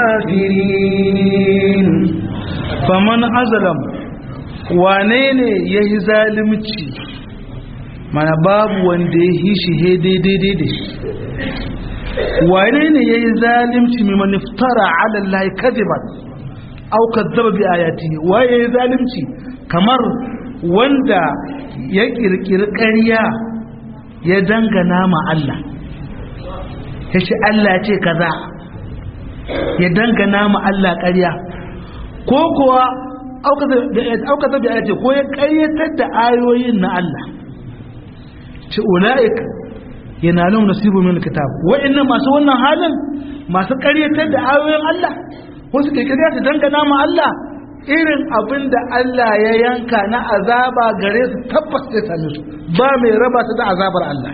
كافرين faman azalam wane ne ya yi zalimci mana babu wanda ya yi shi he daidai da shi wane ne ya yi zalimci mai maniftara alallahi kaziban au kazzaba bi ayati waye ya yi zalimci kamar wanda ya kirkiri ƙarya ya dangana ma Allah ya ce Allah ce kaza ya dangana ma Allah ƙarya ko kuwa auka zabi ayati ko ya ƙayyatar da ayoyin na Allah ce ula'ik yana nan nasibu min kitab wa'annan masu wannan halin masu ƙaryatar da ayoyin Allah wasu kirkiriya su dangana ma Allah irin abin da Allah ya yanka na azaba gare su tabbas zai same su ba mai raba su da azabar Allah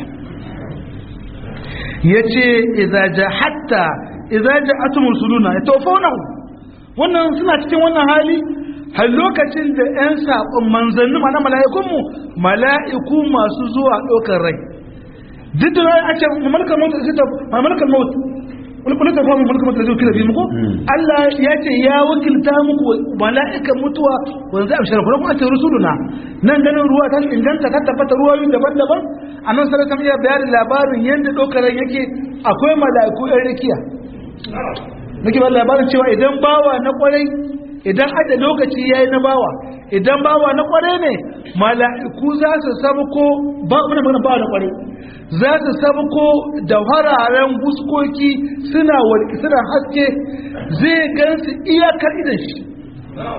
ya ce idza hatta idza ja'atum rusuluna yatawafawnahu wannan suna cikin wannan hali har lokacin da 'yan saƙon manzanni ma na mala'ikunmu mala'iku masu zuwa ɗaukar rai duk da a ce mamalkar mota da ta mamalkar mota wani kula ta famu mamalkar mota da zai kira bi muku Allah ya ce ya wakilta muku mala'ikan mutuwa wanda zai amshara kuma kuma ce rusuluna nan ganin ruwa ta inganta ta tabbata ruwayoyi daban-daban a nan sarar kamar ya bayar labarin yadda ɗaukar rai yake akwai mala'iku 'yan rikiya nake ba labarin cewa idan bawa na kwarai idan ada lokaci yayi na bawa idan bawa na kwarai ne mala'iku za su sabko ba muna magana bawa na kwarai za su sabko da hararen guskoki suna walki suna haske zai gansu iyakar idan shi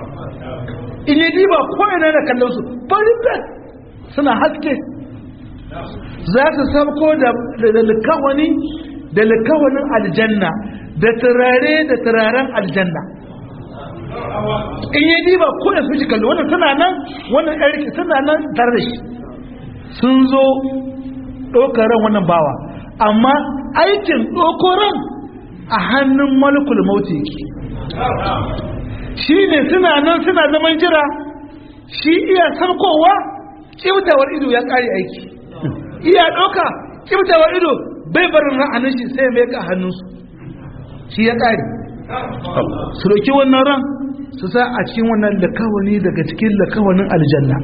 in yi diba ko ina da kallon su farin suna haske za su sabko da likawani da likawanin aljanna da turare da turaren aljanna in yi diba ko da su shi kalli wannan suna nan wannan yarki suna nan tare da shi sun zo ɗokaran wannan bawa amma aikin ɗokoran a hannun malakul mauti yake shi ne suna nan suna zaman jira shi iya sarkowa ƙibtawar ido ya ƙare aiki iya ɗauka ƙibtawar ido bai barin ra'anin shi sai mai ka hannunsu shi ya ƙare su ɗauki wannan ran su sa a cikin wannan lakawani daga cikin lakawanin aljanna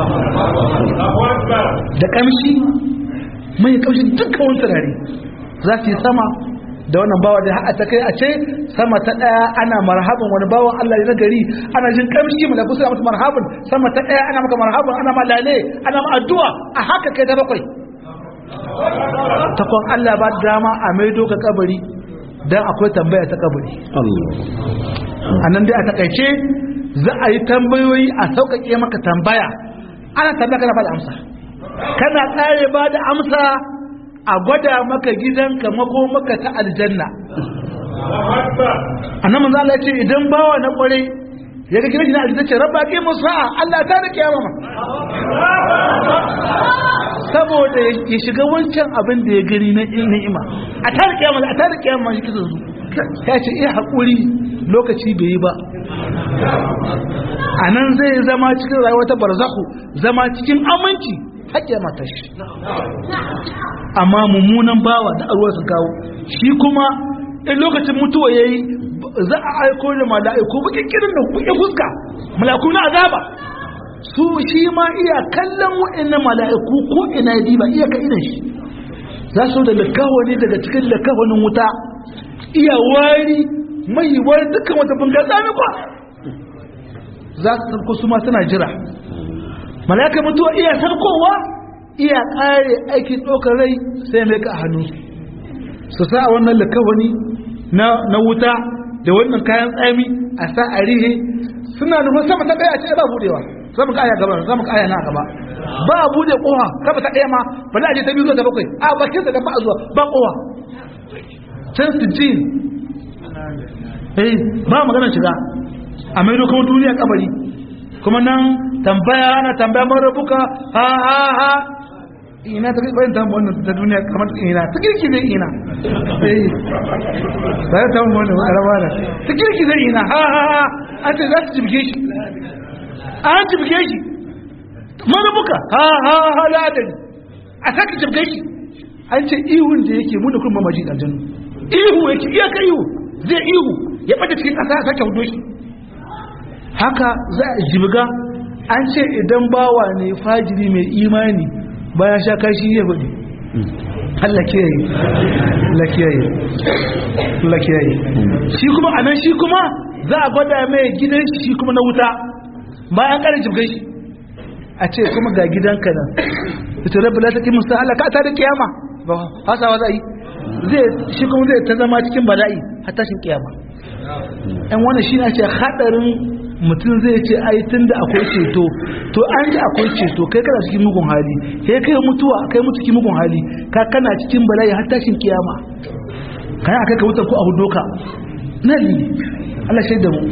da ƙamshi mai ƙamshi dukkan wani turare za su yi sama da wannan bawa da ha'a ta kai a ce sama ta ɗaya ana marhaban wani bawan Allah na gari ana jin ƙamshi malaku suna mata marhaban sama ta ɗaya ana maka marhaban ana ma lale ana ma addu'a a haka kai da bakwai takwan Allah ba dama a maido ka kabari dan akwai tambaya ta kabari a nan dai a takaice za a yi tambayoyi a sauƙaƙe maka tambaya ana tambaya kana ba da amsa kana ƙare ba da amsa a gwada maka gidanka mako maka ta aljanna annan manzo Allah ya ce idan bawa na kware ya ga gidan aljanna ce rabba ki musa Allah ta da kiyama ma saboda ya shiga wancan abin da ya gani na ni'ima a ta da kiyama a ta da kiyama shi kisan su ya ce iya haƙuri lokaci bai yi ba a nan zai zama cikin rayuwa ta barzaku zama cikin aminci haƙƙe mata shi amma mummunan bawa da arwa su kawo shi kuma in lokacin mutuwa ya yi za a aiko da mala'iku bukin kirin da bukin fuska mala'iku na azaba su shi ma iya kallon waɗannan mala'iku ko ina ya diba iya ka idan shi za su da lakawani daga cikin lakawanin wuta iya wari mai wari dukkan wata bunga tsami kwa za su sarko su ma suna jira malaka mutuwa iya sarkowa iya kare aikin ɗaukar rai sai mai ka a hannu su sa a wannan lakawani na wuta da wannan kayan tsami a sa a rihe suna nufin sama ta ɗaya a ce ba budewa sama ka aya gaba sama ka aya na gaba ba a bude kowa sama ta ɗaya ma ba za a je ta biyu zuwa ta bakwai a bakin da ba a zuwa ba kowa can su ji eh ba maganar shiga a maido kuma duniya kabari kuma nan tambaya ana tambaya mara buka ha ha ha ina ta kai ta wannan ta duniya kamar ina ta kirki zai ina eh ba ta wannan araba da ta kirki zai ina ha ha ha an ce za su jibge shi an jibge shi mara buka ha ha ha la adani a saka jibge shi an ce ihun da yake mu da kuma maji dan jannu ihu yake iya ka ihu zai ihu ya bada cikin kasa a sake hudo shi haka za a jibga an ce idan bawa ne fajiri mai imani bayan sha kashi ya faɗi Allah kiyaye Allah kiyaye Allah kiyaye shi kuma anan shi kuma za a gwada mai gidan shi shi kuma na wuta bayan ƙarin jibgan shi a ce kuma ga gidanka nan ita rabbi la taqimu sa Allah ka ta da kiyama ba hasawa za yi zai shi kuma zai ta zama cikin bala'i har tashin kiyama ɗan wannan shi ne ce hadarin mutum zai ce ai tun da akwai ceto to an ji akwai ceto kai kana cikin mugun hali sai kai mutuwa kai mutu cikin mugun hali ka kana cikin bala'i har tashin kiyama kai akai ka wuta ko abu doka nan ne Allah shaida mu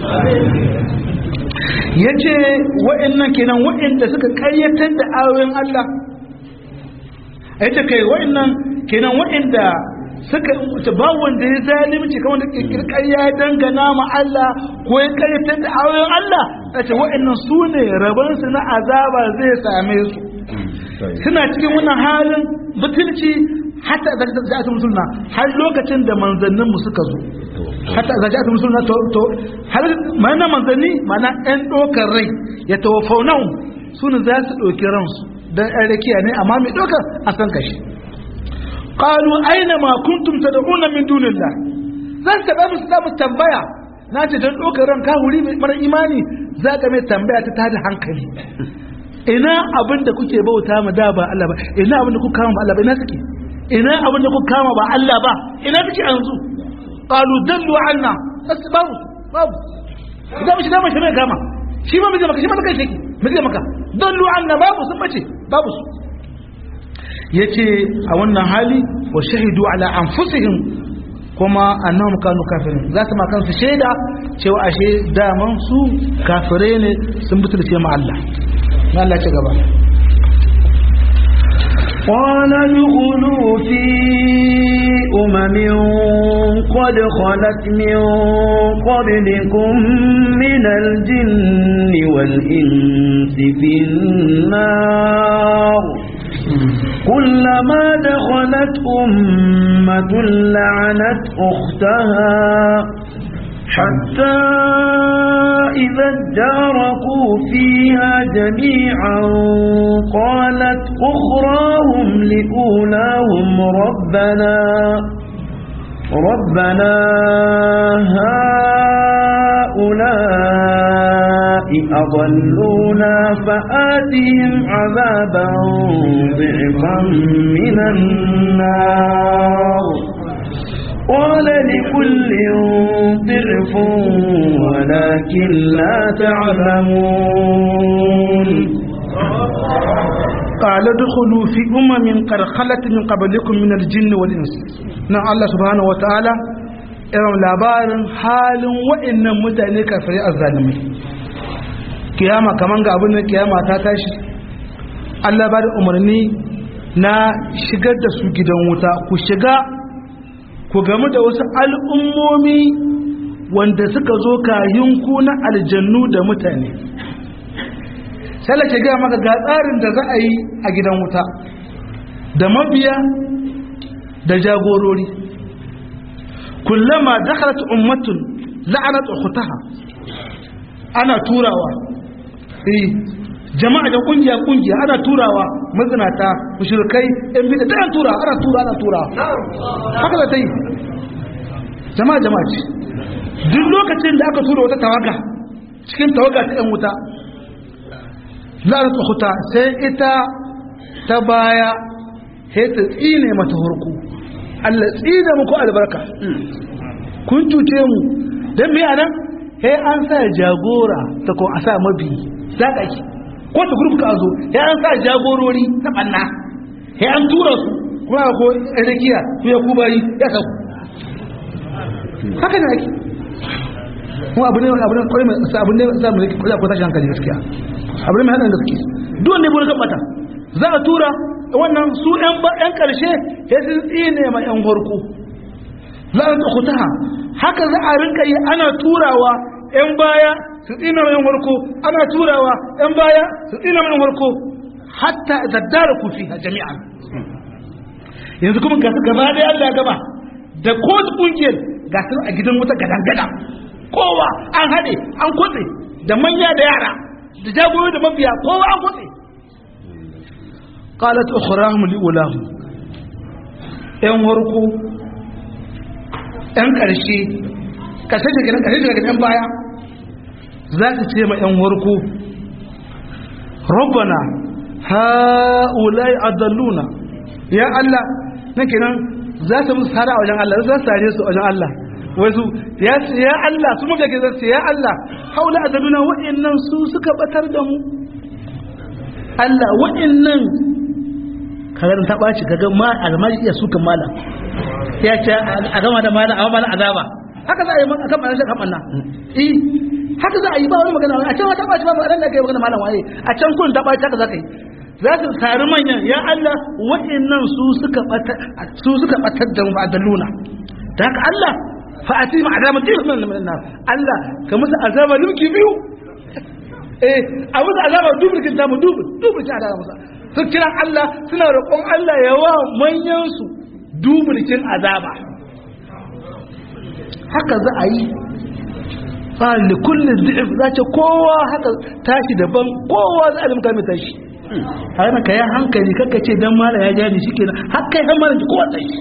yace wa'annan kenan wa'anda suka karyatar da ayoyin Allah yace kai wa'annan kenan wa'anda suka wuce ba wanda ya zalimci kamar da kirkir ya dangana ma Allah ko ya karyatar da ayoyin Allah a ce wa'annan su ne rabansu na azaba zai same su suna cikin wannan halin butulci hatta da za ta musulna har lokacin da manzannin mu suka zo hatta da za ta musulna to to har mana manzanni mana ɗan ɗaukar rai ya tawafaunau su ne za su ɗauki ransu dan ɗan rakiya ne amma mai ɗaukar a san kashi qalu aina ma kuntum tad'una min dunillah zan taɓa musu za mu tambaya na ce don ɗaukar ran kahuri mara imani za ka mai tambaya ta tada hankali ina abin da kuke bauta ma da ba Allah ba ina abin da kuka kama ba Allah ba ina suke ina abin da kuka kama ba Allah ba ina suke yanzu qalu dallu anna asbabu babu idan mishi dama shi mai kama shi ma miji maka shi ma kai shi miji maka dallu anna babu sun bace babu su yace a wannan hali wa shahidu ala anfusihim kuma annahum kanu kafirin za su ma kansu shaida cewa ashe daman su kafire ne sun butulce ma Allah na Allah ci gaba قال ادخلوا في أمم قد خلت من قبلكم من الجن والإنس في النار كلما دخلت أمة لعنت أختها حتى إذا اداركوا فيها جميعا قالت أخراهم لأولاهم ربنا ربنا هؤلاء أضلونا فآتهم عذابا ضعفا من النار قال لكل ضعف ولكن لا تعلمون قال ادخلوا في أمم قد خلت من قبلكم من الجن والإنس نعم الله سبحانه وتعالى irin labarin halin wa'annan mutane kafirai azzalimai kiyama kaman ga abin da kiyama ta tashi Allah ba da umarni na shigar da su gidan wuta ku shiga ku gamu da wasu al'ummomi wanda suka zo kayinku na aljannu da mutane sai ke gaya maka ga tsarin da za a yi a gidan wuta da mabiya da jagorori kullama dakhalat ummatun la'anat ukhtaha ana turawa eh jama'a da kungiya kungiya ana turawa mazinata mushrikai yan bid'a da tura ana tura ana tura haka da tai jama'a jama'a ce duk lokacin da aka tura wata tawaga cikin tawaga ta yan wuta la'anat ukhta sai ita ta baya sai ta tsine mata hurku Allah tsine muku albarka kun cuce mu dan me anan sai an sa jagora ta ko a sa mabi za ka ki ko ta gurbu ka zo sai an sa jagorori na banna sai an tura su kuma ko rikiya ku ya kubari ya sa haka ne ake mu abu ne abu ne kwarai mai abu ne sa mu rike kula ko tashi hankali gaskiya abu ne mai hadan gaskiya duk wanda ya bude gabata za a tura wannan su yan yan karshe sai sun tsine ma yan farko la'an ukhtaha haka za a rinka yi ana turawa yan baya su tsina ma yan farko ana turawa yan baya su tsina ma yan farko hatta zaddaraku fiha jami'an yanzu kuma ga su gaba da Allah gaba da kowace kungiyar ga su a gidan wuta gadan gadan kowa an haɗe an kwatse da manya da yara da jagoro da mabiya kowa an kwatse qalat ukhrahum li ulahum yan warko yan karshe kashe daga nan kashe daga yan baya za su ce ma yan warko rabbana haulai adalluna ya Allah nake nan za su musu sara a wajen Allah za su sare su a wajen Allah wasu ya ya Allah su muka ke zace ya Allah haula adaluna wa'annan su suka batar da mu Allah wa'annan kaga ta baci kaga ma almaji iya sukan malam ya ce a gama da malam amma malam azaba haka za a yi akan malam sai kamanna eh haka za a yi ba wani magana a can ta baci ba magana da kai magana malam waye a can kun ta baci haka za ka yi za su sari manyan ya Allah wa'annan su suka batar su suka batar da mu adaluna da haka Allah fa'ati ma azaba dirham min an-nar Allah ka musu azaba limki biyu eh a musu azaba dubul kin tamu dubul dubul ta azaba musa su kira Allah suna roƙon Allah ya wa manyan su dubul kin azaba haka za a yi fa li kulli dhi'f za ta kowa haka tashi daban kowa za a limka mai tashi a yana ka yi hankali kakka ce dan mala ya jani shi kenan har kai har mala ji kowa tashi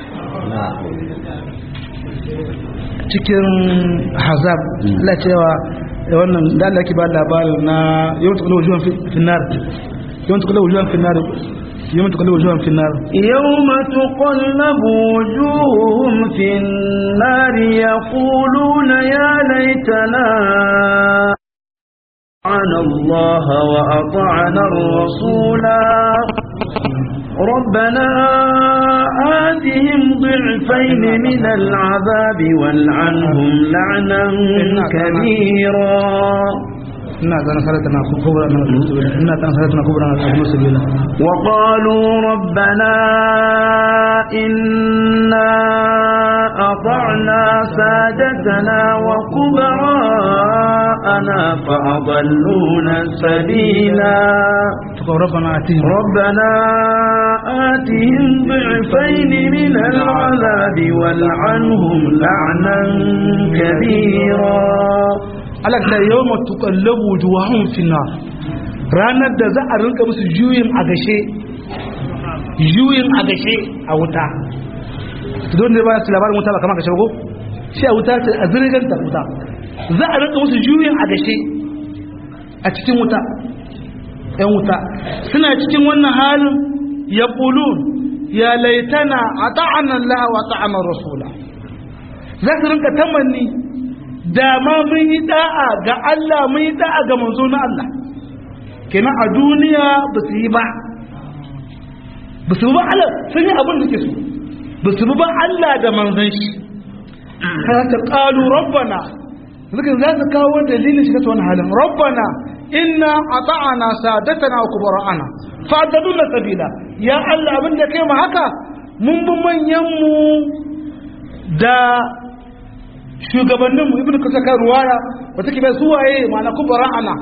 cikin hazab Allah cewa wannan da Allah ke ba labarin na yawan tukula wujuwan finnar yawan tukula wujuwan finnar yawan tukula wujuwan finnar يوم تقلب وجوههم في النار يقولون يا ليتنا أطعنا الله وأطعنا الرسولا ربنا آتهم ضعفين من العذاب والعنهم لعنا كبيرا ina ganin salatana kubra na sabila ina ganin salatana kubra na sabila وقالوا ربنا إنا أطعنا سادتنا وكبراءنا فأضلونا السبيلا ربنا آتهم ربنا آتهم ضعفين من العذاب والعنهم لعنا كبيرا Allah ta yau matuƙallabu wujuhahum finnar ranar da za a rinka musu juyin a gashe juyin a gashe a wuta don da ba su labarin wuta ba kama gashe ko shi a wuta ce a zirgan ta wuta za a rinka musu juyin a gashe a cikin wuta ‘yan wuta suna cikin wannan halin ya ƙulun ya laitana a ta'anan laha wa ta'anar rasula za su rinka tamanni da ma mun yi da'a ga Allah mun yi da'a ga manzo na Allah kenan a duniya ba su yi ba ba su ba Allah sun yi abin da ke so ba su ba Allah da manzon shi har ta qalu rabbana zikin za su kawo dalilin shiga wannan halin rabbana inna ata'ana sadatana wa kubara'ana fa'adaduna sabila ya Allah abin da kai mu haka mun bi manyan mu da shugabanninmu ibn kusa kan ruwaya wata ke bai suwaye ma'ana kubara ana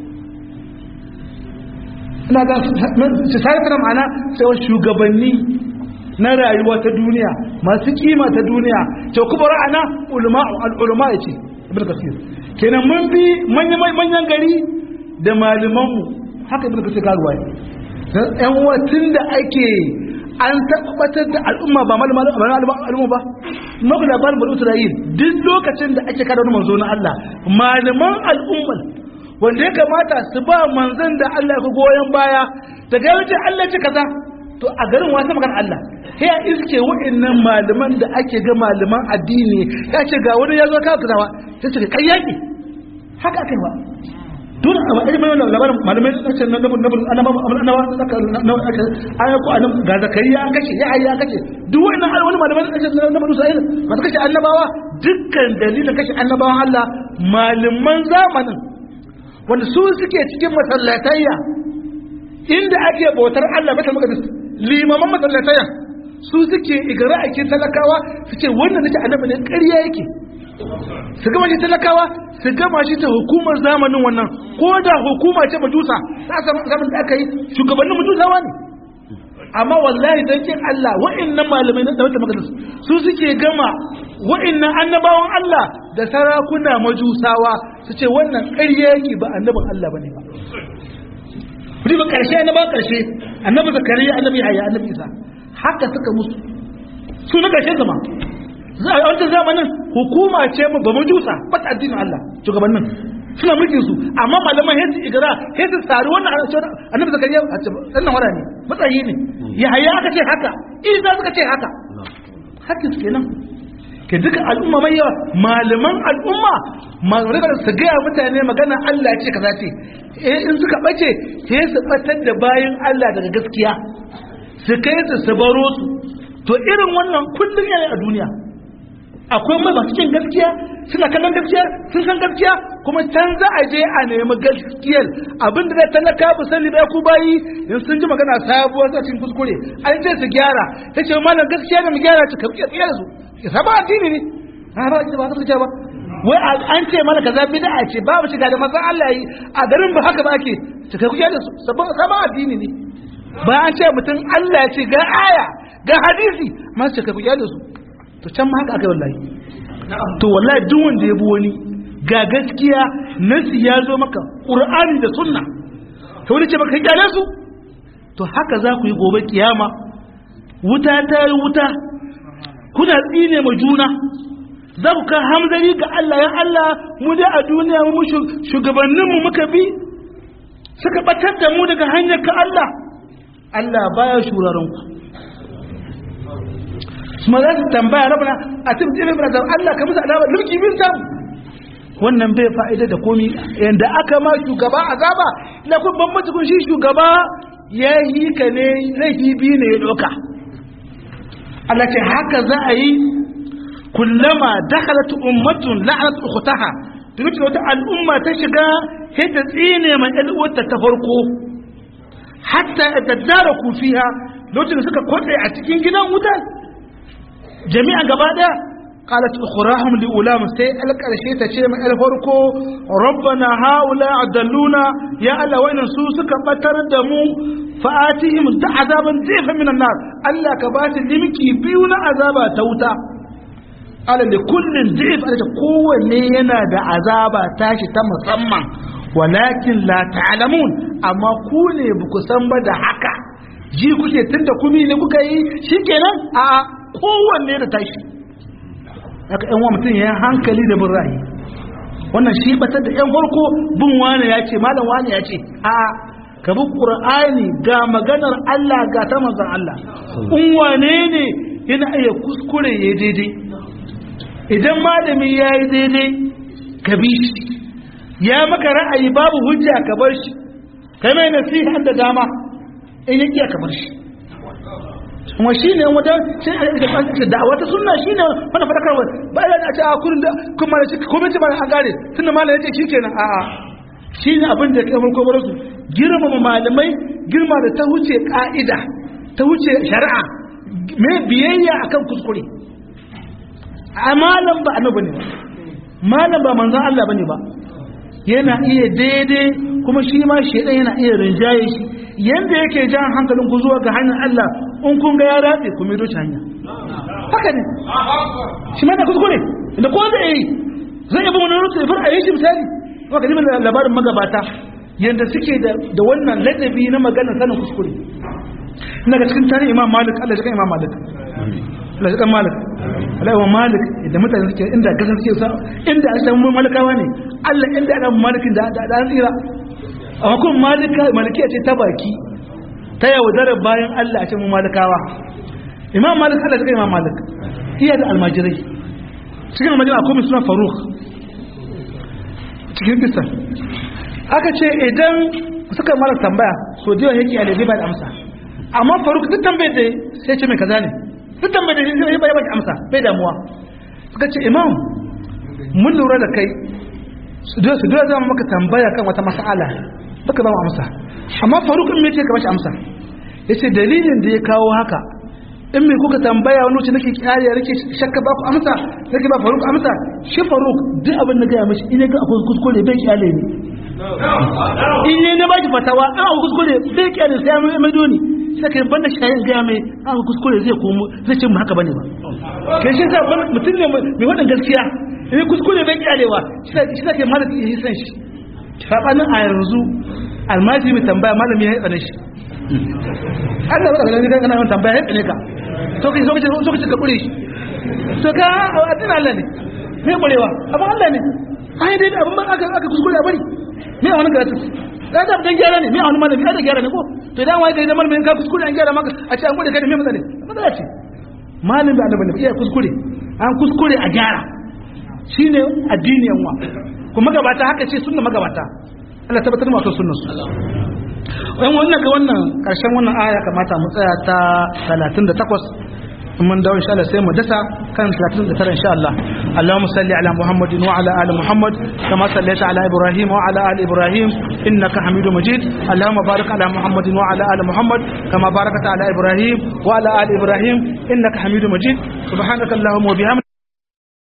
ina ga su sarrafa ma'ana sai shugabanni na rayuwa ta duniya masu kima ta duniya to kubara ana al'ulama ya ce ibn kasir kenan mun bi manyan gari da malamanmu haka ibn kasir kan ruwaya yan uwa tun da ake an tabbatar da al'umma ba al'umma ba maku labarin bari isra'il duk lokacin da ake kada wani manzo na Allah malaman al'umman wanda ya kamata su ba manzon da Allah ya goyon baya daga yawancin Allah ce kaza to a garin wasa magana Allah sai ya iske wa'annan malaman da ake ga malaman addini ya ce ga wani ya zo ka kazawa sai ce kai yaki haka aka yi ba dole a matsayin mai wannan labarin malamai sun ce na annabawa aka aya ko annab ga zakariya an kashe ya ayi an kashe duk wannan wani malamai sun ce na banu sa'il masu kashe annabawa dukkan dalilin kashe annabawan Allah malaman zamanin wanda su suke cikin masallatayya inda ake bautar Allah bata maqdis limaman masallatayya su suke igara ake talakawa su ce wannan nake annabi ne ƙarya yake su gama shi talakawa su gama shi ta hukumar zamanin wannan ko da hukuma ce majusa ta zamanin da aka yi shugabannin majusawa ne amma wallahi don kin Allah wa'annan malamai na tawata makalis su suke gama wa'annan annabawan Allah da sarakuna majusawa su ce wannan ƙarya yake ba annabin Allah bane ba kudi ba ƙarshe annaba ƙarshe annabi zakariya annabi yahya annabi isa haka suka musu su na ƙarshe zama a wancan zamanin hukuma ce mu ba majusa ba ta addinin Allah shugabannin suna mulkin su amma malaman hesu igara hesu tsari wannan annabi zakariya a ce dan nan wara ne matsayi ne ya haya aka ce haka isa suka ce haka haka su kenan ke duka al'umma mai yawa malaman al'umma malaman su gaya mutane magana Allah ce kaza ce eh in suka bace sai su batar da bayan Allah daga gaskiya su kai su su baro su to irin wannan kullum yana a duniya akwai mai masu cin gaskiya suna kallon gaskiya sun san gaskiya kuma can za a je a nemi gaskiyar abin da zai talaka bu sani bai ku bayi in sun ji magana sabuwar sa cikin kuskure an ce su gyara ta ce malam gaskiya da mu gyara ta kabi gaskiya da su ya saba addini ne a ba ba ta ce ba wai an ce mana kaza bid'a ce babu shiga da manzon Allah yi a garin ba haka ba ake ta kabi da su sabon saba addini ne ba an ce mutum Allah ya ce ga aya ga hadisi ma su kabi da su to can ma haka aka yi wallahi to wallahi duk wanda ya bi wani ga gaskiya nasi ya zo maka qur'ani da sunna to wani ce baka kyale su to haka za ku yi gobe kiyama wuta ta yi wuta kuna tsine ma juna za ku kan hamzari ga Allah ya Allah mu dai a duniya mu shugabanninmu muka bi suka batar da mu daga hanyar ka Allah Allah baya shuraren ku kuma za su tambaya rabana a cikin tsirin da Allah ka musu alama mulki bin sam wannan bai fa'ida da komi yanda aka ma shugaba azaba na kun bambanci kun shi shugaba ya yi ka ne laifi biyu ne ya ɗauka Allah ce haka za a yi kullama dakhalat ummatun la'anat ukhtaha duk da wata al'umma ta shiga sai ta tsine mai ɗan ta farko hatta tadaraku fiha lokacin da suka kwatse a cikin gidan wutar jami'a gaba daya qalat ukhrahum li ulam sai alƙarshe ta ce mai farko rabbana haula adalluna ya Allah wa'innan su suka batar da mu fa'atihim da azaban zifa minan nar Allah ka ba su limki biyu na azaba ta wuta ala li kullin zif ala kowanne yana da azaba tashi ta musamman walakin la ta'lamun amma ku ne ba ku san ba da haka ji kuke tunda kumi ne kuka yi shikenan a kowanne da tashi haka yan mutum ya hankali da bin ra'ayi wannan shi batar da yan farko bin wani ya ce malam wani ya ce a ka bi qur'ani ga maganar Allah ga ta manzon Allah in wane ne yana iya kuskure ya daidai idan malami ya yi daidai ka bi shi ya maka ra'ayi babu hujja ka bar shi kai mai nasiha da dama in ya iya ka bar shi kuma shi ne wata sai a yi da da'awa ta sunna shi ne wani fadakarwa ba ya ce a kurin da kuma da shi kuma ce ba a gare tun da malam ya ce shi kenan a'a shi ne abin da ya kai farko bar su girmama malamai girma da ta wuce ka'ida ta wuce shari'a mai biyayya akan kuskure a malam ba annabi ne ba malam ba manzon Allah bane ba yana iya daidai kuma shi ma shedan yana iya rinjaye shi yanda yake jan hankalin ku zuwa ga hanyar Allah in kun ga ya ratse ku mai doce hanya haka ne shi ma da kuskure da ko da yi zai yi wani rutu fara yi shi misali kuma ka nemi labarin magabata yanda suke da wannan ladabi na maganar sanin kuskure ina ga cikin tarihin imam malik Allah ya kan imam malik Allah ya kan malik Allah ya malik da mutane suke inda gasan suke sa inda an samu malikawa ne Allah inda ana malikin da da an tsira amma kuma malika malikiya ce ta baki ta yaudarar bayan Allah a cikin malikawa imam malik Allah ya kan imam malik iya da almajirai cikin almajirai akwai mai suna faruk cikin kisan aka ce idan suka mara tambaya so da yawa yake alibi ba da amsa amma faruk duk tambayar da sai ce mai kaza ne duk tambayar da sai bai ba amsa bai damuwa suka ce imam mun lura da kai su da su da zama maka tambaya kan wata mas'ala baka ba mu amsa amma faruk in me ce ka bashi amsa yace dalilin da ya kawo haka in me kuka tambaya wani wuce nake kiyaya nake shakka ba ku amsa nake ba faruk amsa shi faruk duk abin da gaya mashi ina ga akwai kuskure bai kiyale ne in ne na baki fatawa an akwai kuskure bai kiyale sai mai mai doni sai kai banda shayin gaya mai an akwai kuskure zai komo zai ce mu haka bane ba kai shi sa mutum ne mai wadan gaskiya in kuskure bai kiyalewa shi sa kai malami yi san shi sabanin a yanzu almajiri mai tambaya malami ya tsane shi Allah ba ka gani kana yawan tambaya ya tsane ka so kai so kace so kace ka kure shi so ka addinin Allah ne me kurewa amma Allah ne ai dai abin ba aka aka kuskure a bari me a wani karatu da da dan gyara ne me a wani malami da gyara ne ko to dan wai kai da malamin ka kuskure an gyara maka a ce an gode kai da me matsale matsala ce malamin da annabi ne iya kuskure an kuskure a gyara shine addini yanwa kuma magabata haka ce sunna magabata Allah tabbatar mu akan sunnar su wayan wannan ga wannan karshen wannan aya kamata mu tsaya ta 38 mun dawo insha Allah sai mu dasa kan 39 insha Allah Allahumma salli ala Muhammadin wa ala ali Muhammad kama sallaita ala Ibrahim wa ala ali Ibrahim innaka Hamidum Majid Allahumma barik ala Muhammadin wa ala ali Muhammad kama barakta ala Ibrahim wa ala ali Ibrahim innaka Hamidum Majid subhanaka Allahumma wa bihamdika